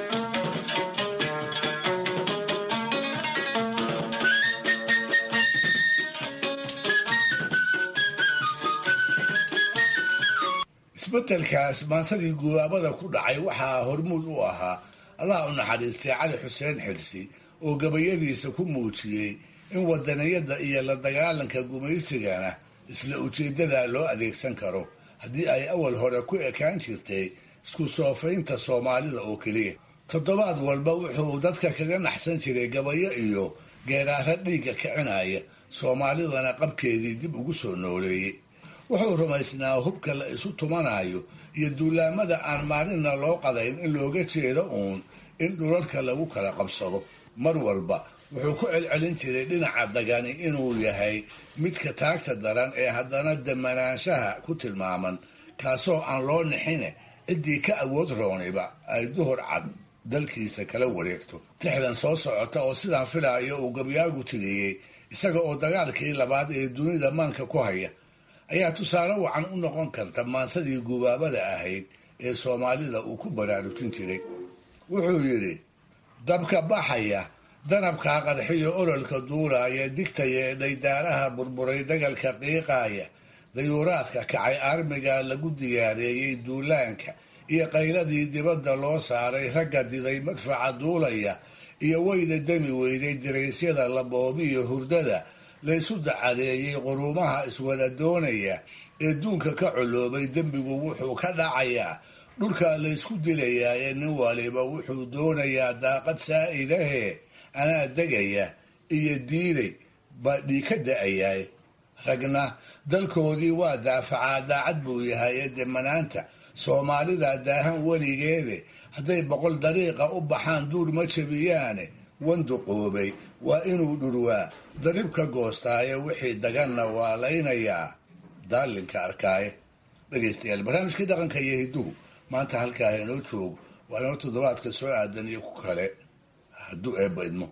isbedelkaas maansadii gubaabada ku dhacay waxaa hormuud u ahaa allah u naxariistay cali xuseen xirsi oo gabayadiisa ku muujiyey in wadaniyadda iyo la dagaalanka gumaysigana isla ujeeddada loo adeegsan karo haddii ay awal hore ku ekaan jirtay isku soofaynta soomaalida oo keliya toddobaad walba wuxuu dadka kaga naxsan jiray gabayo iyo geeraaro dhiigga kicinaya soomaalidana qabkeedii dib ugu soo nooleeyey wuxuu rumaysnaa hubka la isu tumanayo iyo duulaamada aan maalinna loo qadayn in looga jeedo uun in dhulalka lagu kala qabsado mar walba wuxuu ku celcelin jiray dhinaca dagani inuu yahay midka taagta daran ee haddana damanaanshaha ku tilmaaman kaasoo aan loo nixine ciddii ka awood rooniba ay duhur cad dalkiisa kala wareegto tixdan soo socota oo sidaan filaayo uu gabyaagu tiriyey isaga oo dagaalkii labaad ee dunida maanka ku haya ayaa tusaale wacan u noqon karta maansadii gubaabada ahayd ee soomaalida uu ku baraarujin jiray wuxuu yidhi dabka baxaya danabkaa qarxiyo ololka duulaaya digtaya ee dhaydaaraha burburay dagalka qiiqaaya dayuuraadka kacay armiga lagu diyaareeyey duulaanka iyo qayladii dibadda loo saaray ragga diday madfaca duulaya iyo weyda demi weyday diraysyada laboobiyo hurdada laysu dacadeeyey quruumaha iswada doonaya ee duunka ka coloobay dembigu wuxuu ka dhacayaa dhulkaa laysku dilayaa ee nin waliba wuxuu doonayaa daaqad saa'idahe anaa degaya iyo diiday baa dhii ka da'ayaay ragna dalkoodii waa daafacaa daacad buu yahay ee demanaanta soomaalida daahan weligeede hadday boqol dariiqa u baxaan duur ma jabiyaane wanduqoobay waa inuu dhurwaa darib ka goostaaye wixii daganna waa laynayaa daalinka arkaaye dhegaystayaal barnaamijkii dhaqanka iyo hidduhu maanta halkaa inoo joogo waa inoo toddobaadka soo aadan iyo ku kale hadduu eebba idmo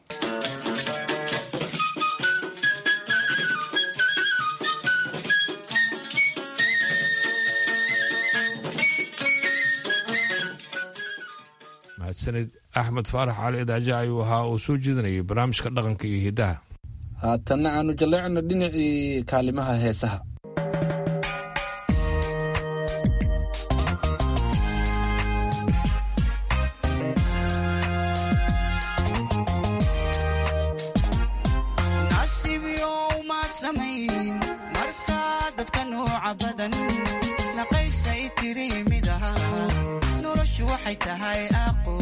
mahadsanid axmed faarax cali idaaja ayuu ahaa oo soo jeedinayay barnaamijka dhaqanka iyo hiddaha haatanna aanu jalleecno dhinacii kaalimaha heesaha nasiibyow maad samayn markaa dadka nooca badan naqaysay tiri mid aha noloshu waxay tahay aqo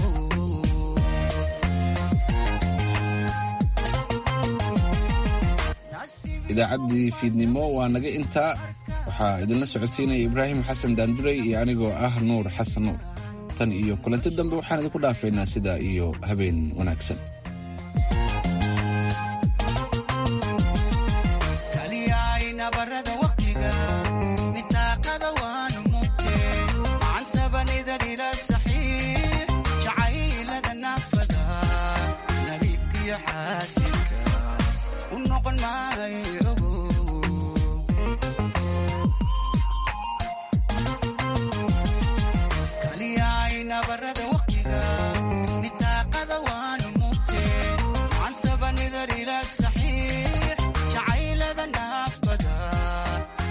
idaacaddii fiidnimo waa naga intaa waxaa idinla socodsiinaya ibraahim xasan daanduray iyo anigoo ah nuur xasan nuur tan iyo kulanti dambe waxaan idinku dhaafaynaa sidaa iyo habeen wanaagsan kaliyay nabarada waqtiga nitaaqada waanu mugte macantabanidan ila saxiix jacaylada naafada nabiibkiyo xaasinka u noqon maayo